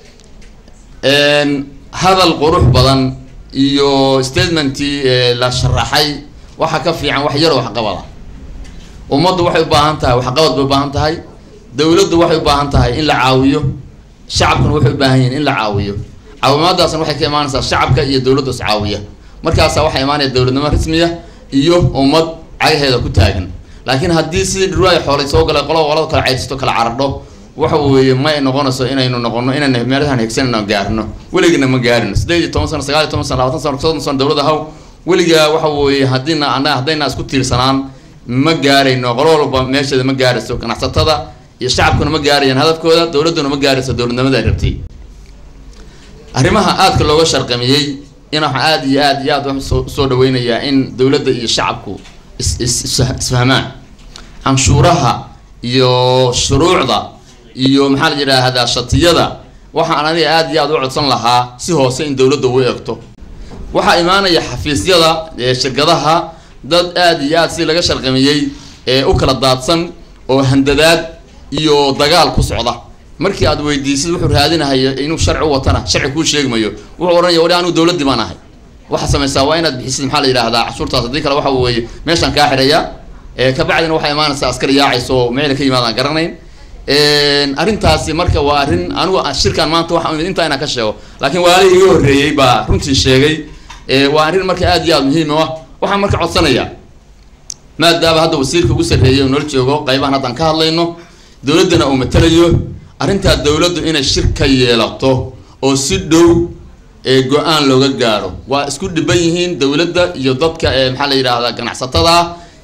S8: hadal qurux badan iyo statementii la sharaxay waxa ka fiican wax yaroo waxqabada ummaddu waxay u baahan tahay waxqabad bay u baahan tahay dowladdu waxay u baahan tahay in la caawiyo shacabkuna waxay u baahan yihin in la caawiyo caawimaadaasna waxay ka imaanaysaa shacabka iyo dowladdu is caawiya markaasaa waxaa imaanaya dowladnimo rasmiya iyo ummad cagaheeda ku taagan laakiin haddii sidii dhirwaay xoolay soo galay qolo qolada kala caydsato kala caradho waxa weeye ma ay noqonayso inaynu noqono inayna meelahan hegsanayno gaarno weligana ma gaarino sideed iyo toban sano sagaal iyo toban sano labatan sano soddon sano dowladda haw weligaa waxa weeye haddiina ana haddayna isku tiirsanaan ma gaarayno qolo walba meesheeda ma gaarayso ganacsatada iyo shacabkuna ma gaarayaan hadafkooda dowladduna ma gaarayso dowladnimada ay rabtay arrimaha aadka looga sharqamiyey in waxaa aada iyo aad iyo aad soo soo dhaweynayaa in dowladda iyo shacabku is is isfahmaan canshuuraha iyo shuruucda iyo maxaa la yidhaahdaa shatiyada waxaan aniga aada iyo aad u codsan lahaa si hoose in dowladda u eegto waxaa imaanaya xafiisyada shirkadaha dad aada iyo aad si laga sharqamiyey ee u kala daadsan oo handadaad iyo dagaal ku socda markii aad weydiisid wuxuu raadinahayo inuu sharci u watana sharci kuu sheegmayo wuxuu odhanaya wali anigu dowladdii baan ahay waxaa samaysaa waa inaad bixisid maxaa la yidhahdaa cashuurtaas haddii kale waxa weeye meeshaan kaa xidhaya kabacdina waxaa imaanaysa askari yaacayso oo meela ka yimaadaan garanayn arrintaasi marka waa arrin anigu shirkan maanta waxa imid intaa inaan ka sheego laakiin waali iga horreeyey baa runtii sheegay waa arrin marka aad iyo aad muhiim u ah waxaan marka codsanayaa maadaama hadda wasiirka ugu sarreeyay oo noola joogo qaybahan haddaan ka hadlayno dowladdana uu matalayo arrintaa dowladdu inay shir ka yeelato oo si dhow go-aan looga gaaro waa isku dhiban yihiin dowladda iyo dadka maxaa la yidhaahdaa ganacsatada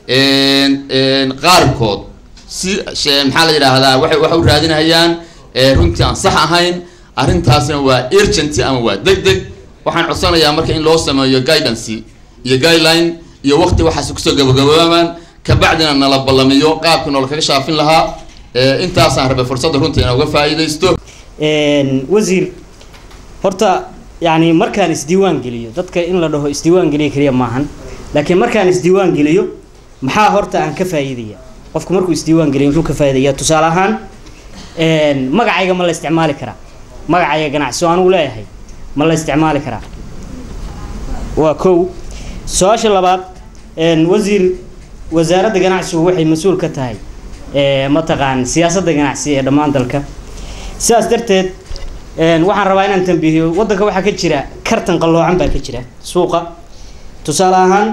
S8: qaarkood si maxaa la yidhaahdaa waxay waxa u raadinayaan runtii aan sax ahayn arrintaasna waa urgency ama waa deg deg waxaan codsanayaa marka in loo sameeyo guidance iyo guideline iyo waqti waxaas kusoo gabagaboobamaan kabacdina nala ballamiyo qaabkii noola kaga shaafin lahaa intaasaan rabay fursadda runtii inaan uga faa'iidaysto
S9: wasiir horta yani markaan isdiiwaan geliyo dadka in la dhaho isdiiwaan geliyo keliya maahan laakiin markaan isdiiwaan geliyo maxaa horta aan ka faa'iidaya qofku markuu isdiiwaan geliyo muxuu ka faa'iidaya tusaale ahaan magacayga ma la isticmaali karaa magacayga ganacsi oo anugu leeyahay ma la isticmaali karaa waa kow su-aasha labaad wasiir wasaaradda ganacsigu waxay mas-uul ka tahay mataqaan siyaasadda ganacsi ee dhammaan dalka sidaas darteed waxaan rabaa inaan tambiihiyo waddanka waxaa ka jira kartan qalloocan baa ka jira suuqa tusaale ahaan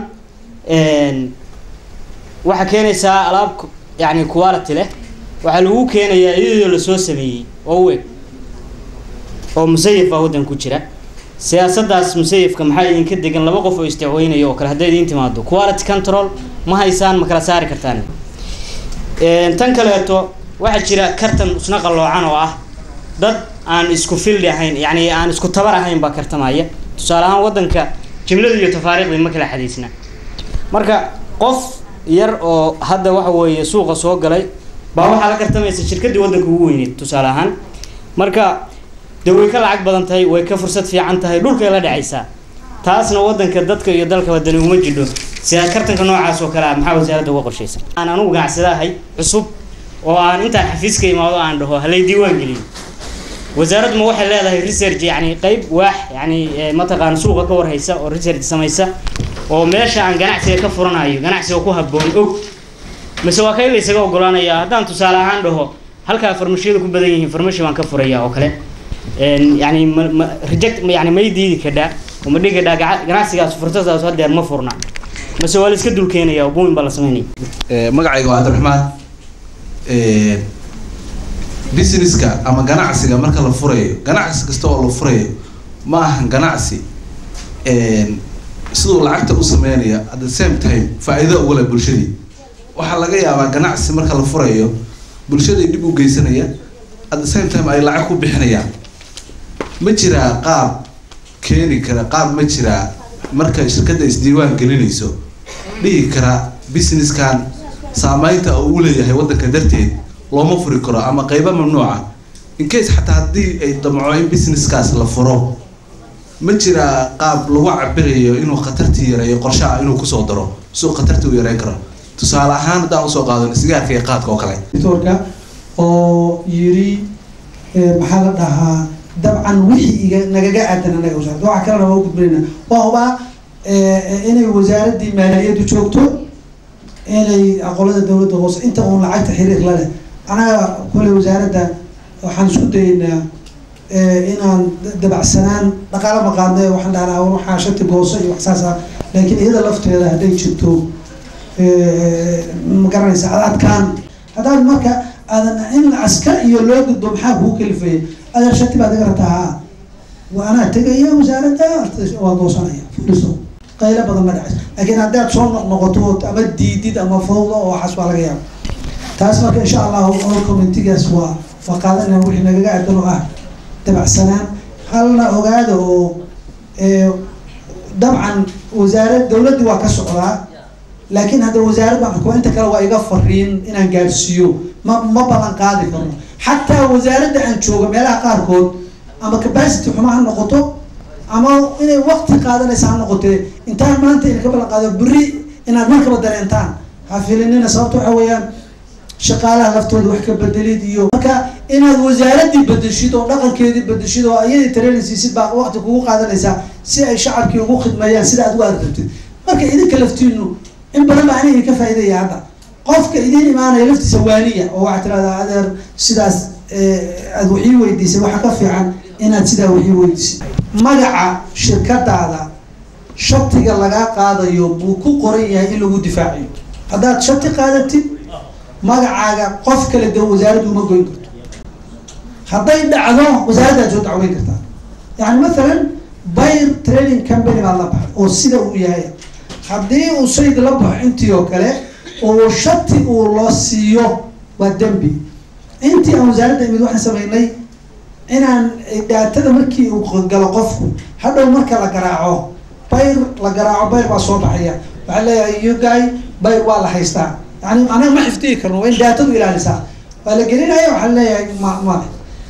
S9: waxaa keenaysaa alaab yani quality leh waxaa lagu keenayaa iyadoo lasoo sameeyey oo u eg oo musayaf baa waddan ku jira siyaasaddaas musayafka maxaa idinka degan laba qof oo isdacweynaya oo kale hadday idiin timaado quality control ma haysaan ma kala saari kartaan tan kaleeto waxaa jira kartan isna qalloocan oo ah dad aan isku fildi ahayn yacni aan isku tabar ahayn baa kartamaya tusaale ahaan waddanka jimladu iyo tafaariiqdii ma kala xadiisna marka qof yar oo hadda waxa weeye suuqa soo galay baa waxaa la kartamaysa shirkaddii waddanka ugu weyneed tusaale ahaan marka dee way ka lacag badan tahay way ka fursad fiican tahay dhulkay la dhacaysaa taasna waddanka dadka iyo dalka wadani uma jidho sida kartanka noocaas oo kale ah maxaa wasaaradda uga qorshaysan aan anugu ganacsada ahay cusub oo aan intaan xafiiska imaado aan dhaho halay diiwaan geliyo wasaaraddu ma waxay leedahay research yani qeyb waax yani mataqaan suuqa ka warhaysa oo research samaysa oo meesha aan ganacsiga ka furanayo ganacsiga ku habboon og mise waa kay laysaga ogolaanaya haddaan tusaale ahaan dhaho halkaa farmashiyadu ku badan yihiin farmashi baan ka furaya oo kale yani ma ma reject yani may diidi kadhaa oo ma dhigi kadhaa ganacsigaas fursadaas hadeer ma furna mise waa la iska dul keenaya oo buumin baa la sameynaya
S10: magacayga waa cabdiraxmaan businesska ama ganacsiga marka la furayo ganacsi kasta oo la furayo ma ahan ganacsi siduu lacagta u sameynaya at the same time faa-iido ugale bulshadii waxaa laga yaabaa ganacsi marka la furayo bulshaday dhib u geysanaya at the same time ay lacag ku bixinayaan ma jiraa qaab keeni kara qaab ma jiraa marka shirkadda isdiiwaan gelinayso dhihi kara businesskan saameynta uu u leeyahay waddanka darteed looma furi karo ama qeybo mamnuuca in case xataa haddii ay damco in businesskaas la furo ma jiraa qaab lagu cabirayo inuu khatartii yareeyo qorshaha inuu kusoo daro suu khatartii u yareyn karo tusaale ahaan haddaan usoo qaadano sigaarka iyo qaadka oo kale
S1: doctorka oo yiri maxaa la dhahaa dabcan wixii iga nagaga aadan anaga wasaaradda waxa kalena waa u gudbinayna waa hubaa inay wasaaraddii maaliyaddu joogto inay aqoolada dowladda hoose inta uun lacagta xiriir la leh anaga kule wasaaradda waxaan isku dayeynaa inaan dabacsanaan dhaqaalo maqaadne waxaan dhahnaa waxaa shati gooso iyo wax saas ah laakiin iyada lafteeda hadday jirto ma garanaysa ad adkaan haddaad marka aadan in askar iyo loo gudbo maxaa kuu kalifaya adeer shati baad iga rabtaa haa waa anaa tegaya wasaaradda waa goosanaya fuliso qaylo badan ma dhacayso laakiin haddaad soo noqnoqoto ama diidid ama fawda oo waxaas waa laga yaaba taas marka insha allahu all communitigaas waa waa qaadanaya wixii nagaga aadan oo ah dabacsanaan halna ogaada oo dabcan wasaarad dowladdii waa ka socdaa laakiin hadda wasaarad baan xukumo inta kale waa iga fariin inaan gaadhsiiyo ma ma ballan qaadi karno xataa wasaaradda aan jooga meelaha qaarkood ama capacity xumo ha noqoto ama inay waqti qaadanaysa ha noqotee intaan maanta ina ka ballan qaado berri inaad markaba dareentaan ha filinina sababta waxa weeyaan shaqaalaha laftooda wax ka bedelid iyo marka inaad wasaaraddii bedeshid oo dhaqankeedii bedeshid oo iyadii training siisid baa waqti kugu qaadanaysaa si ay shacabkii ugu khidmeeyaan sida aad u argabtid marka idinka laftiinu in badan baa aniga ka faa'iidaya hadda qofka idiin imaanaya laftiisa waaniya oo waxaad tirahdaa adeer sidaas aad waxii weydiisay waxa ka fiican inaad sidaa waxii weydiisay magaca shirkadaada shatiga lagaa qaadayo buu ku qoran yahay in lagu difaaciyo haddaad shati qaadatid magacaaga qof kale de wasaaraddu uma goyn karto hadday dhacdo wasaaraddaad soo dacweyn kartaa yani mathalan bayr training company baad la baxay oo sida uu yahay haddii uu shayga la baxo intii oo kale oo shati uu loo siiyo waa dembi intii aan wasaaradda imid waxaan sameynay inaan dhaatada markii uu galo qofku hadhow marka la garaaco bayr la garaaco bayr baa soo baxaya waxaa leeyahay you guy bayr waa la haystaa yani anaga ma xifdihi karno waa in daatadu ilaalisaa waa la gelinaya waxaa leeyahay ma male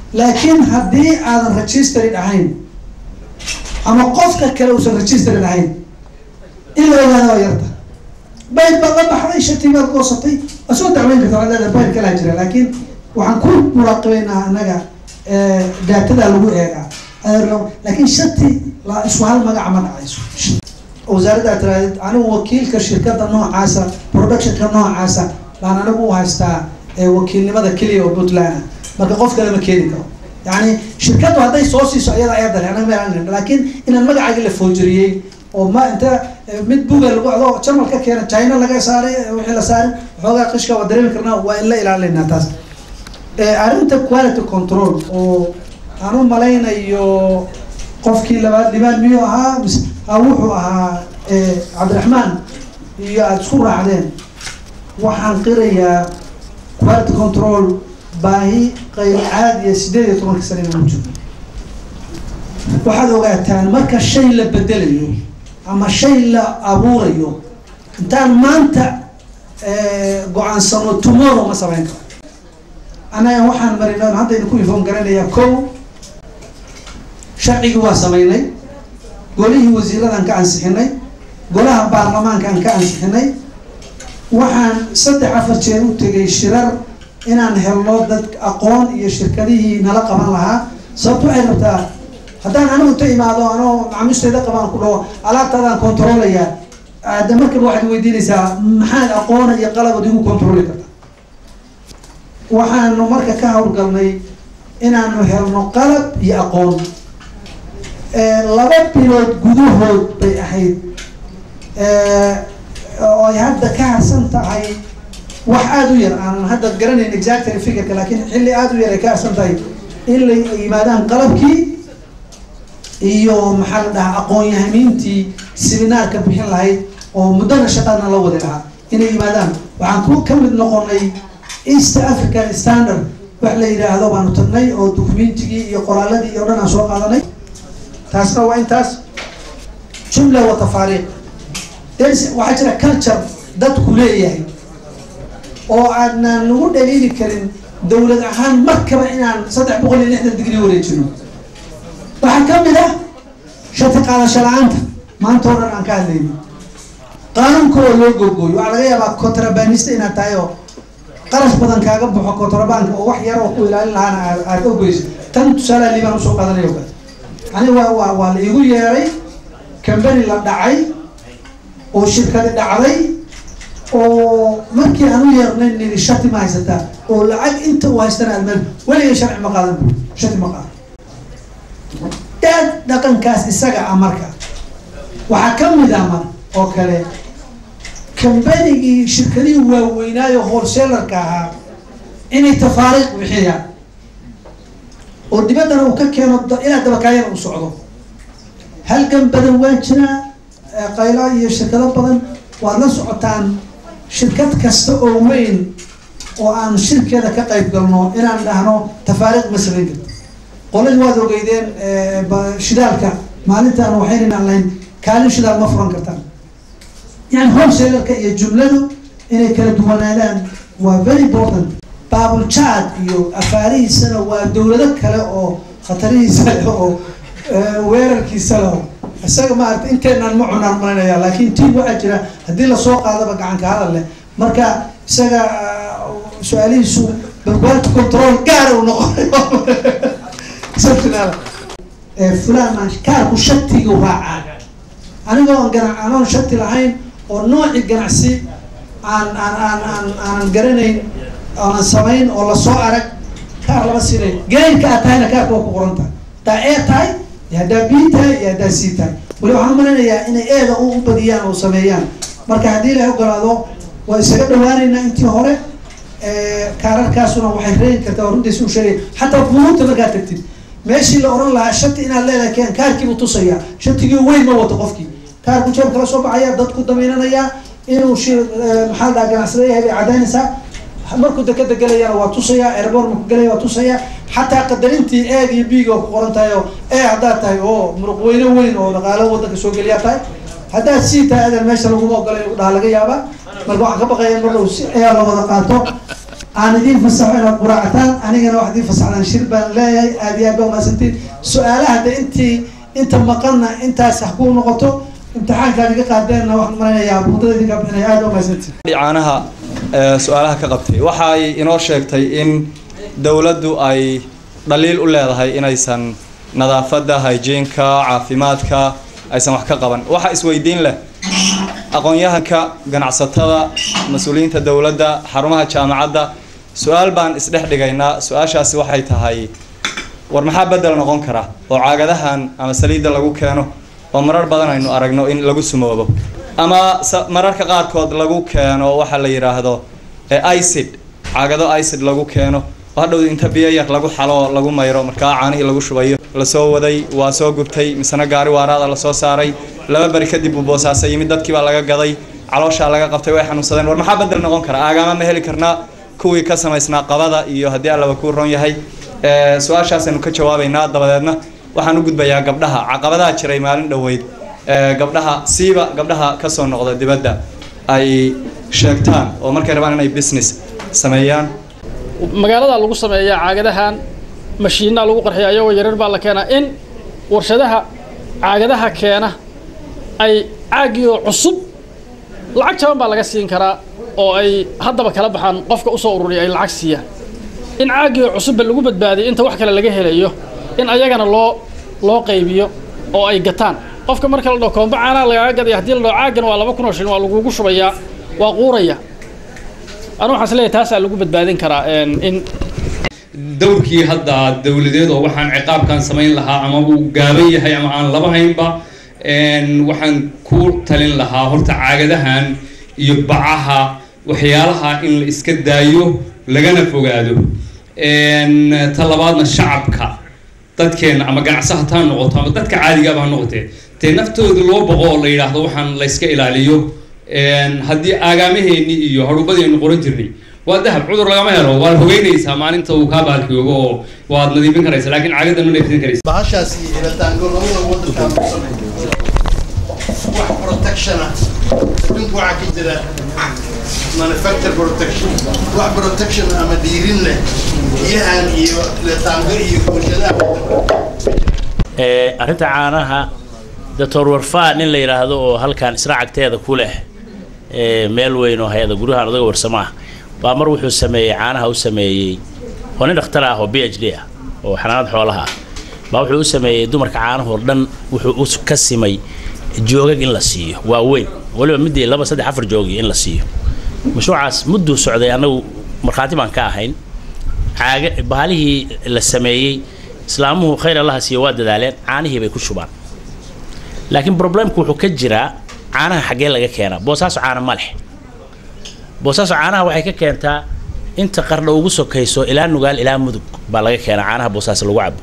S1: laakiin haddii aadan registered ahayn ama qofka kale uusan registered ahayn in la ogaada waa yarta bayl baad la baxday shati baad goosatay waa soo dacweyn karta waxaad leedahay bayl kalaa jira laakiin waxaan ku muraaqibeynaa annaga daatadaa lagu eegaa laakiin shati la isku hal magaca ma dhacayso wasaaradda aad tirahdid anigu wakiilka shirkadda noocaasa productionka noocaasa baan anigu u haystaa wakiilnimada keliya oo puntland ah marka qof kale ma keeni karo yani shirkaddu hadday soo siiso ayada ayadale anaga meel laakiin inaan magacaagi la foojiriyey oo ma inta mid buga lagu ado jarmal ka keena china laga saaray wixii la saaray waxoogaa qishka waa dareemi karnaa waa in la ilaalinaa taas arrinta quality control oo aan u malaynayo qofkii labaad libaan miyuu ahaa mise ha wuxuu ahaa cabdiraxmaan iyo aada isku raacdeen waxaan qirayaa quality control baahi qayb caadiya sideed iyo tobanka sana inaan u jirno waxaad ogaataan marka shay la bedelayo ama shay la abuurayo intaan maanta go-aansano tomorrow ma samayn karo annaga waxaan marina haddaynu ku ifoon garanayaa kow sharcigii waa samaynay golihii wasiiradan ka ansixinay golaha baarlamaankaan ka ansixinay waxaan saddex afar jeer u tegay shirar inaan helno dad aqoon iyo shirkadihii nala qaban lahaa sababto waxay rabtaa haddaan anigu inta imaado anoo macaamiisteyda qabaan ku dhaho alaabtaadaan controlaya de markaba waxaad weydiinaysaa maxaad aqoona iyo qalabood igu controli karta waxaanu marka ka hawlgalnay inaanu helno qalab iyo aqoon laba bilood gudahood bay ahayd oo ay hadda ka harsan tahay wax aada u yar aan hadda garanayn exactly figureka laakiin xilli aada u yar ay ka harsan tahay in la yimaadaan qalabkii iyo maxaa la dhahaa aqoon-yahamiintii seminaarka bixin lahayd oo muddana shaqadna la wadi lahaa inay yimaadaan waxaan ku ka mid noqonay east african standard wax la yidhaahdo baanu tagnay oo documentigii iyo qoraaladii iyo dhan aan soo qaadanay taasna waa intaas jumla wa tafaariiq waxaa jira culture dadku leeyahay oo aadnaan nagu dhaliili karin dawlad ahaan markaba inaan saddex boqol iyo lixdan digri wareejino waxaa ka mid ah shati qaadasho la-aanta maanta oo dhan aan ka hadlayno qaanuunka oo loo googooyo waxaa laga yaabaa contrabanista inaad tahay oo qarash badan kaaga baxo contrabanka oo wax yar oo ku ilaalin lahaana aad ogeyso tan tusaale liibaan usoo qaadanayo kale ani waa waa waa la igu yeeray cambany la dhacay oo shirkadi dhacday oo markii aan u yeernay niri shati ma haysataa oo lacag inta uu haystana almeel weligay sharci ma qaadan bu shati ma qaadan daad dhaqankaas isaga ah marka waxaa ka mid ah mar oo kale cambanigii shirkadihii waaweynaayo wholesalerka ahaa inay tafaariiq bixiyaan oo dibaddana uu ka keeno ilaa dabakaayana u socdo halgan badan waa jiraa qayla iyo shirkado badan waad la socotaan shirkad kasta oo weyn oo aan shirkeeda ka qayb galno inaan dhahno tafaariiq ma samayn karto qoladii waad ogeydeen shidaalka maalintaan waxaynaan lahayn kaalin shidaal ma furan kartaan yani wholesalerka iyo jumladu inay kala duwanaadaan waa very important baabuljaad iyo afaarihiisana waa dawlado kale oo khatarihiisa leh oo weerarkiisa leh isaga maarata inteenaan ma cunaan malinaya laakiin tiim waxaa jira haddii lasoo qaadaba gacanka hadal leh marka isaga su-aalihiisu barbaarti control gaara u noqonayo fulaan kaarku shatigu raacaa anigoo aan gana anoon shati lahayn oo nooci ganacsi aan aan aan aan aanan garanayn aanan samayn oo lasoo arag kaar lama siinay gaynka aad tahayna kaarka waa ku qoran tahay haddaa ee tahay iyo haddaa bii tahay iyo haddaa sii tahay wali waxaan umalaynayaa inay eeda u u badiyaan oo sameeyaan marka haddii ilahay ogolaado waa isaga dhawaanaynaa intii hore kaararkaasuna waxay reegi kartaa waa runtiisi u sheegay xataa buuta markaad tagtid meeshii la oran lahaa shati inaad leedahay keen kaarkiibuu tusayaa shatigii weyn ma wato qofkii kaarku jeeb kala soo baxaya dadku damaynanayaa inuu shi maxaa dhaha ganacsada yahay bay cadaynaysaa markuu dekada gelayana waa tusayaa airborn markuu gelaya waa tusayaa xataa qadarintii eeg iyo biig oo ku qoran tahay oo ee haddaad tahay oo muruq weyne weyn oo dhaqaalo wadanka soo geliyaa tahay haddaad sii tahay adan meesha laguma ogolay dhaha laga yaabaa marka waxaan ka baqaya in marka si ayaa la wada qaato aan idiin fasaxo inaad quraacataan anigana waxaad idiin fasaxdaan shir baan leeyahay aad iyo aad baa umahadsantiin su-aalaha de intii inta maqanna intaas ha kuu noqoto imtixaankaad iga qaadeenna waxaan maraynayaa buundada idinka bixinaya aad baa umahadsantiin
S2: caanaha ee, su-aalaha ka qabtay waxa ay inoo sheegtay in dowladdu ay dhaliil u leedahay inaysan nadaafadda hygieneka caafimaadka aysan wax ka qaban waxa isweydiin leh aqoon-yahanka ganacsatada mas-uuliyiinta dowladda xarumaha jaamacadda su-aal baan isdhex dhigaynaa su-aashaasi waxay tahay war maxaa bedel noqon kara oo caagadahan ama saliidda lagu keeno oo marar badan aynu aragno in lagu sumoobo ama sa- mararka qaarkood lagu keeno waxa la yidhaahdo ee icid caagado icid lagu keeno oo hadhow inta biyo yar lagu xalo oo lagu mayro markaa caanihii lagu shubayo lasoo waday waa soo gubtay misena gaari waaraada lasoo saaray laba beri kadib buu boosaasa yimid dadkii baa laga gaday calooshaa laga qabtay way xanuunsadeen war maxaa bedel noqon kara aagaama ma heli karnaa kuwii ka samaysnaa qabada iyo haddii allaba kuu ron yahay ee, su-aashaasaynu ka jawaabaynaa dabadeedna waxaan u gudbayaa gabdhaha caqabadaha jiray maalin dhoweyd ee, gabdhaha siiba gabdhaha kasoo noqda dibadda ay sheegtaan oo markay rabaan inay business sameeyaan
S3: magaalada lagu sameeyaa caagadahan mashiinaa lagu qarxiya ayagoo yaryar baa la keenaa in warshadaha caagadaha keena ay caagiyoo cusub lacag jaban baa laga siin karaa oo ay haddaba kala baxaan qofka usoo ururiya ay lacag siiyaan in caagiyoo cusubba lagu badbaadiyo inta wax kale laga helayo in ayagana loo loo qaybiyo oo ay gataan qofka marka la dhaho koomba caanaa lagaaga gadaya haddii la dhaho caagana waa laba kun oo shilin waa lagugu shubayaa waa quuraya anu waxaan isleeyahay taasaa lagu badbaadin karaa een, in
S11: dowrkii hadda dowladeed oo waxaan ciqaabkan samayn lahaa ama uu gaaban yahay ama aan laba haynba een, waxaan ku talin lahaa horta caagadahan iyo bacaha waxyaalaha in la iska daayo lagana fogaado een, ta labaadna shacabka dadkeena ama ganacsaha taa noqoto ama dadka caadigaaba ha noqotee dee naftooda loo boqo oo la yidhaahdo waxaan la iska ilaaliyo een, haddii aagaamaheenni iyo haruubadeennu qoran jirnay waa dahab cudur lagama helo waad hogeynaysaa maalinta uu kaa baalkiyoogo oo waad nadiifin karaysa laakiin caagadan ma nadiifin karaysa
S12: bahashaas iyo helitaanka labada wadankaan ku sameeyo wax protection ah adduunka waxaa ka jira manufacture protection wax protection ama dhiirin leh biyahan iyo helitaanka iyo bulshadaha
S13: ee arrinta caanaha doctor warfaa nin la yidhaahdo oo halkan israacagteeda ku leh ee meel weyn oo hay-ada guryahan odaga warsamo ah baa mar wuxuu sameeyey caanaha u sameeyey oo nin dhakhtar ah oo b h d ah oo xanaanad xoolaha ah baa wuxuu u sameeyey dumarka caanahoo dhan wuxuu u ka simay joogag in la siiyo waa weyn waliba midii laba saddex afar joogi in la siiyo mashruucaas mudduu socday annagu markhaati baan ka ahayn caaga bahalihii la sameeyey islaamuhu khayr allaha siiyo waa dadaaleen caanihii bay ku shubaan laakiin problemku wuxuu ka jiraa caanaha xaggee laga keenaa boosaaso caana ma leh boosaaso caanaha waxay ka keentaa inta qardha ugu sokayso ilaa nugaal ilaa mudug baa laga keenaa caanaha boosaaso lagu cabo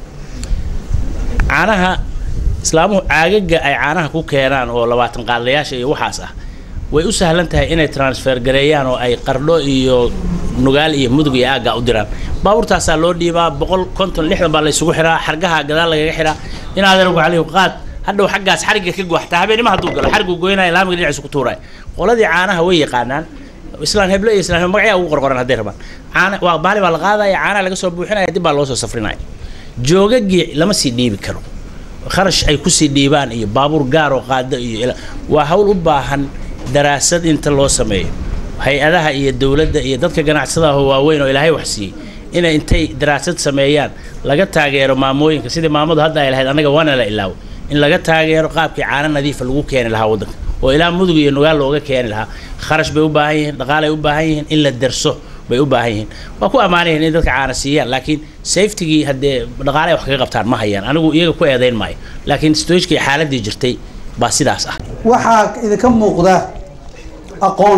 S13: caanaha islaamuhu caagaga ay caanaha ku keenaan oo labaatan qaadlayaasha iyo waxaas ah way u sahlan tahay inay transfer gareeyaan oo ay qardho iyo nugaal iyo mudug iyo aagga u diraan baabuurtaasaa loo dhiibaa boqol konton lixdan baa la isugu xiraa xargaha gadaal lagaga xiraa inaadan ugu calihu qaad hadhow xaggaas xarigga ka gooxtaa habeenimo hadduu galo xariggu goynaya laamiga dhinaciisa ku tuuraya qoladii caanaha way yaqaanaan islaan heble iyo islaan magacyaa ugu qorqoran hadday rabaan caana waa baali baa la qaadaya caanaha laga soo buuxinaya dib baa loo soo safrinaya joogagii lama sii dhiibi karo kharash ay kusii dhiibaan iyo baabuur gaar oo qaada iyo ila- waa hawl u baahan daraasad inta loo sameeyo hay-adaha iyo dowladda iyo dadka ganacsadaha waaweyn oo ilaahay wax siiyey inay intay daraasad sameeyaan laga taageero maamooyinka sidii maamadu hadda ay lahayd annaga waana la ilaawo in laga taageero qaabkii caano nadiifa lagu keeni lahaa waddanka oo ilaa mudug iyo nugaal looga keeni lahaa kharash bay u baahan yihiin dhaqaalay u baahan yihiin in la derso bay u baahan yihiin waa ku ammaanayihin in dadka caana siiyaan laakiin safetigii haddee dhaqaale ay wax kaga qabtaan ma hayaan anigu iyaga ku eedayn maayo laakiin stoijkii xaaladii jirtay baa sidaas ah
S1: waxaa idinka muuqda aqoon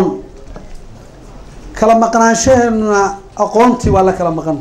S1: kala maqnaanshaheenuna aqoontii waa la kala maqana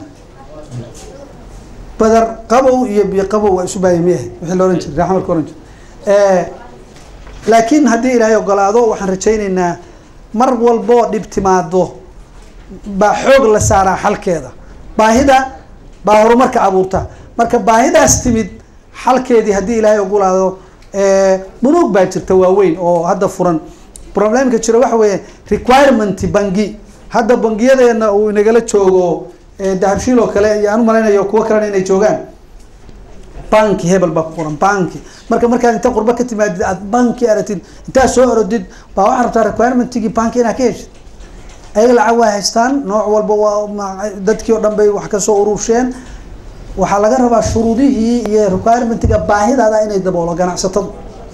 S1: badar qabow iyo biyo qabow waa isu baaya miyahay wixii la ohan jiray raxmarka ohan jiray laakiin haddii ilaahay ogolaado waxaan rajaynaynaa mar walboo dhib timaado baa xoog la saaraa xalkeeda baahida baa horumarka abuurta marka baahidaas timid xalkeedii haddii ilaahay ogolaado bunuug baa jirta waaweyn oo hadda furan problemka jira waxa weeye requirement bangi hadda bangiyadeena uu inagala joogo dahabshiil oo kale iyo aan u malaynayo kuwo kalena inay joogaan banki hebel baa ku qoran banki marka markaad inta qurba ka timaadid aad banki aragtid intaad soo orodid baa waxaa rabtaa requirement-gii banki inaad ka heshid ayaga lacag waa haystaan nooc walba waa dadkii oo dhan bay wax kasoo urursheen waxaa laga rabaa shuruudihii iyo requirement-ga baahidaada inay daboolo ganacsatadu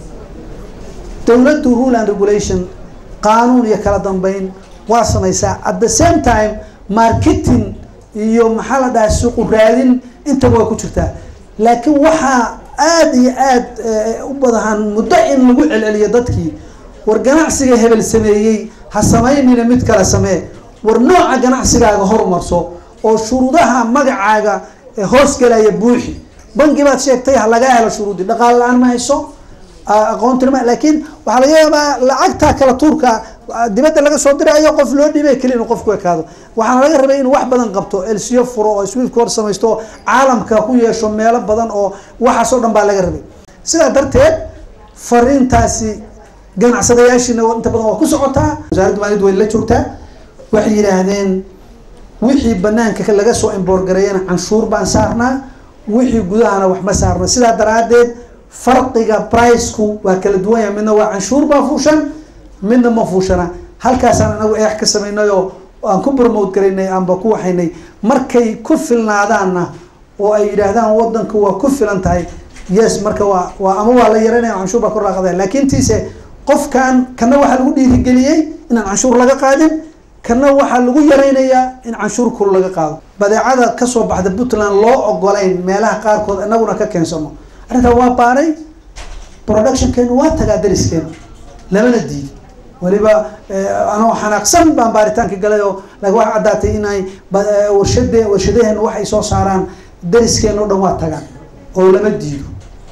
S1: dowladdu rule and regulation qaanuun iyo kala dambeyn waa samaysaa at the same time marketing iyo maxaa la dhahaa suuqu raadin intaba way ku jirtaa laakiin waxaa aada iyo aad u badahan muddo in lagu celceliyo dadkii war ganacsiga hebel sameeyey ha samaynina mid kale samee war nooca ganacsigaaga horumarso oo shuruudaha magacaaga hoosgalaya buuxi bangi baad sheegtay ha lagaa helo shuruudi dhaqaale la-aan ma hayso aqoontina ma laakiin waxaa laga yaabaa lacagta kala tuurka dibadda laga soo dirayo qof loo dhibay keli inuu qofku ekaado waxaana laga rabay inuu wax badan qabto elsiyo furo oo swift hor samaysto oo caalamka ku yeesho meelo badan oo waxaas oo dhan baa laga rabay sidaa darteed fariintaasi ganacsadayaashiina inta badan waa ku socotaa wasaaradda maaliyadda way la joogtaa waxay yidhaahdeen wixii banaanka laga soo imboorgareeyana canshuur baan saarnaa wixii gudahana wax ma saarna sidaa daraadeed farqiga priceku waa kala duwan yahay midna waa canshuur baa fuushan midna ma fuushana halkaasaan anagu eex ka samaynay oo aan ku promote garaynay aanba ku waxaynay markay ku filnaadaanna oo ay yidhaahdaan wadanku waa ku filan tahay yes marka waa waa ama waa la yaranaya canshuur baa kor laaqadaya laakiin tiise qofkan kana waxaa lagu dhiirigeliyey inaan canshuur laga qaadin kana waxaa lagu yaraynayaa in canshuur kul laga qaado badeecada kasoo baxda puntland loo ogolayn meelaha qaarkood inaguna ka keensano arrintaa waa baanay productionkeenu waa tagaa dariskeenu lamana diidi weliba anoo xanaaqsan baan baaritaanka galay oo laakiin waxaa caddaatay inay warshade warshadaheenu waxay soo saaraan dariskeenu o dhan waa tagaan oo lama diido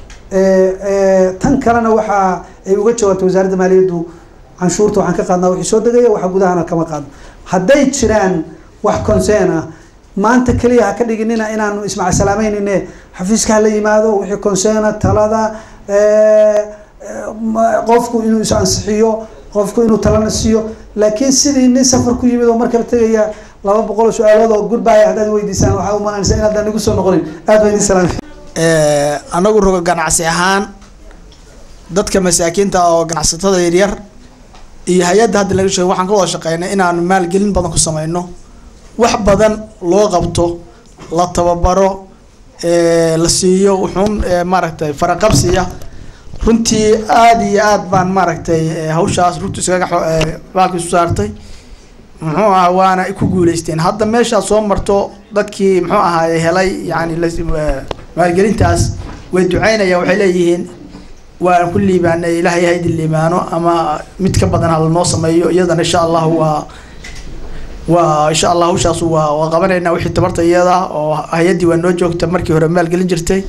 S1: tan kalena waxa ay uga jawaabtay wasaaradda maaliyaddu canshuurta waxaan ka qaadnaa wixii soo degaya waxa gudahana kama qaadno hadday jiraan wax concern ah maanta keliya ha ka dhiginina inaanu ismaca salaameynine xafiiska hala yimaado wixii concerna talada qofku inuu is ansixiyo qofku inuu talana siiyo laakiin sidii nin safar ku yimid oo markaba tegaya laba boqol oo su-aalood oo goodbye haddaad weydiisaan waxaa umalanaysa inaadaan igu soo noqonin aad baa idin salaamay
S14: anagu roga ganacsi ahaan dadka masaakiinta oo ganacsatada yaryar iyo hay-adda hadda laga sheego waxaan ka wada shaqeynay inaan maalgelin badan ku sameyno wax badan loo qabto la tababaro la siiyo wuxuun maaragtay faraqabsiya runtii aada iyo aad baan maaragtay hawshaas runtii iskaga baalka isu saartay muxuu aha waana ku guuleysteen hadda meeshaad soo marto dadkii muxuu ahaaye helay yani maalgelintaas way duceynayaan waxay leeyihiin waan ku liibaanay ilaahay ha idin liibaano ama mid ka badan hala noo sameeyo iyadana insha allah waa waa insha allah hawshaas waa waa qabanaynaa wixii tabarta iyada oo hay-addii waa noo joogta markii hore maalgelin jirtay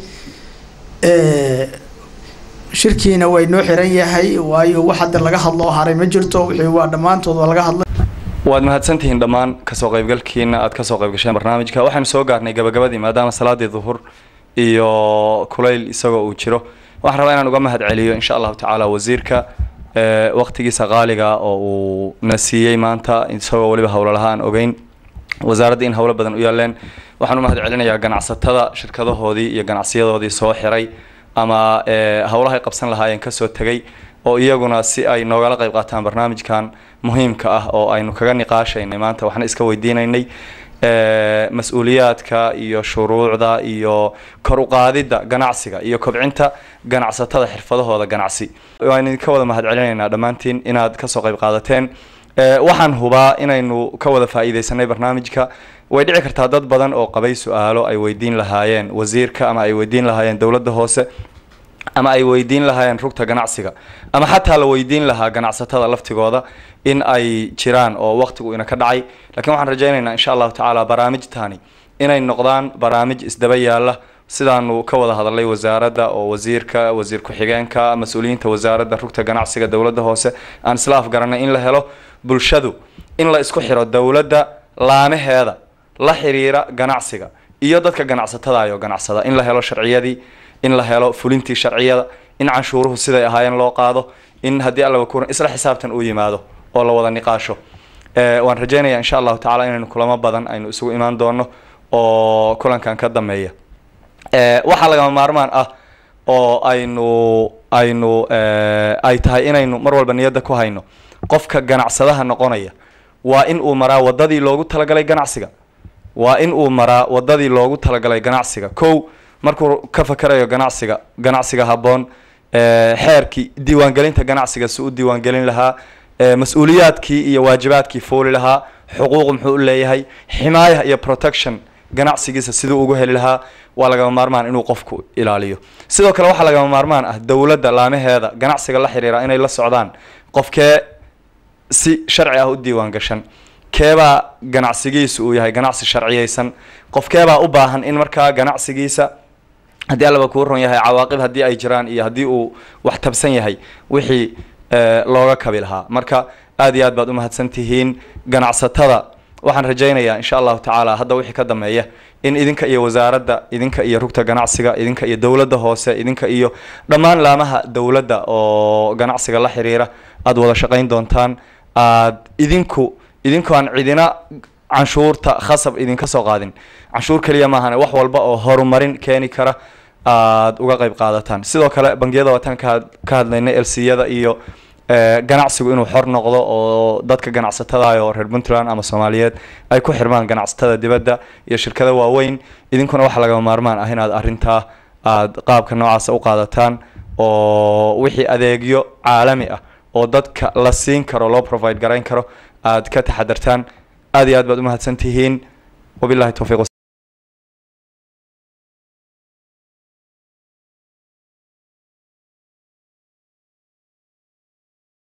S14: shirkiina way noo xiran yahay waayo wax hadda laga hadlo oo haray ma jirto wixii waa dhammaantood waa laga hadlay
S2: waad mahadsantihiin dhammaan kasoo qaybgalkiina aad kasoo qayb gasheen barnaamijka waxaanu soo gaarnay gabagabadii maadaama salaadii duhur iyo kulayl isagoo uu jiro waxaan rabaa inaan uga mahad celiyo insha allahu tacaala wasiirka waqtigiisa qaaliga oo uu na siiyey maanta isagoo weliba howlo laha aan ogeyn wasaaradda in howlo badan u yaaleen waxaan u mahad celinayaa ganacsatada shirkadahoodii iyo ganacsiyadoodii soo xiray ama howlahay qabsan lahaayeen kasoo tegay oo iyaguna si ay noogala qayb qaataan barnaamijkan muhiimka ah oo aynu kaga niqaashaynay maanta waxna iska weydiinaynay mas-uuliyaadka iyo shuruucda iyo kor uqaadidda ganacsiga iyo kobcinta ganacsatada xirfadahooda ganacsi waan idinka wada mahad celinaynaa dhammaantiin inaad kasoo qayb qaadateen waxaan hubaa inaynu ka wada faa'iidaysanay barnaamijka way dhici kartaa dad badan oo qabay su-aalo ay weydiin lahaayeen wasiirka ama ay weydiin lahaayeen dowladda hoose ama ay weydiin lahaayeen rugta ganacsiga ama xataa la weydiin lahaa ganacsatada laftigooda in ay jiraan oo waqtigu ina ka dhacay lakiin waxaan rajaynaynaa insha allahu tacaala barnaamijtani inay noqdaan barnaamij isdaba yaala sidaanu ka wada hadalay wasaaradda oo wasiirka wasiir ku-xigeenka mas-uuliyiinta wasaaradda rugta ganacsiga dowladda hoose aan isla afgaranay in la helo bulshadu in la isku xiro dowladda laamaheeda la xiriira ganacsiga iyo dadka ganacsatadayo ganacsada in la helo sharciyadii in la helo fulintii sharciyada in canshuuruhu siday ahaayeen loo qaado in haddii allaba kuran isla xisaabtan uu yimaado oo la wada niqaasho Eh, waan rajaynayaa insha allahu tacaala inaynu kulamo badan aynu isugu imaan doono oo kulankan ka dambeeya Eh, waxaa lagama maarmaan ah oo aynu aynu eh, ay tahay inaynu mar walba niyadda ku hayno qofka ganacsadaha noqonaya waa in uu maraa wadadii loogu talagalay ganacsiga waa in uu maraa wadadii loogu talagalay ganacsiga kow markuu ka fakarayo ganacsiga ganacsiga habboon eh, xeerkii diiwaangelinta ganacsiga si u diiwaangelin lahaa eh, mas-uuliyaadkii iyo waajibaadkii fooli lahaa xuquuq muxuu u leeyahay ximaaya iyo protection ganacsigiisa siduu ugu heli lahaa waa lagama maarmaan inuu qofku ilaaliyo sidoo kale waxaa lagama maarmaan ah dowladda laamaheeda ganacsiga la xiriira inay la socdaan qofkee si sharci ah u diiwaan gashan keebaa ganacsigiisa uu yahay ganacsi sharciyeysan qofkeebaa u baahan in markaa ganacsigiisa haddii allaba kuu ron yahay cawaaqib haddii ay jiraan iyo haddii uu wax tabsan yahay wixii eh, looga kabi lahaa marka aad iyo aad baad u mahadsan tihiin ganacsatada waxaan rajaynayaa insha allahu tacaala hadda wixii ka dambeeya in idinka iyo wasaaradda idinka iyo rugta ganacsiga idinka iyo dowladda hoose idinka iyo dhammaan laamaha dowladda oo ganacsiga la xiriira aad wada shaqayn doontaan aad idinku idinku aan cidina canshuurta khasab idinka soo qaadin canshuur keliya maahane wax walba oo horumarin keeni kara aad uga qayb qaadataan sidoo kale bangiyada waataan ka had- ka hadlaynay lciyada iyo eh, ganacsigu inuu xor noqdo oo dadka ganacsatada oo reer puntland ama soomaaliyeed ay ku xirmaan ganacsatada dibadda iyo shirkada waaweyn idinkuna waxaa lagama maarmaan ah inaad arrintaa aad qaabka noocaasa u qaadataan oo wixii adeegyo caalami ah oo dadka la siin karo loo provide garayn karo aad ka taxadartaan aad iyo aad baad u mahadsan tihiin wabillahi towfiiq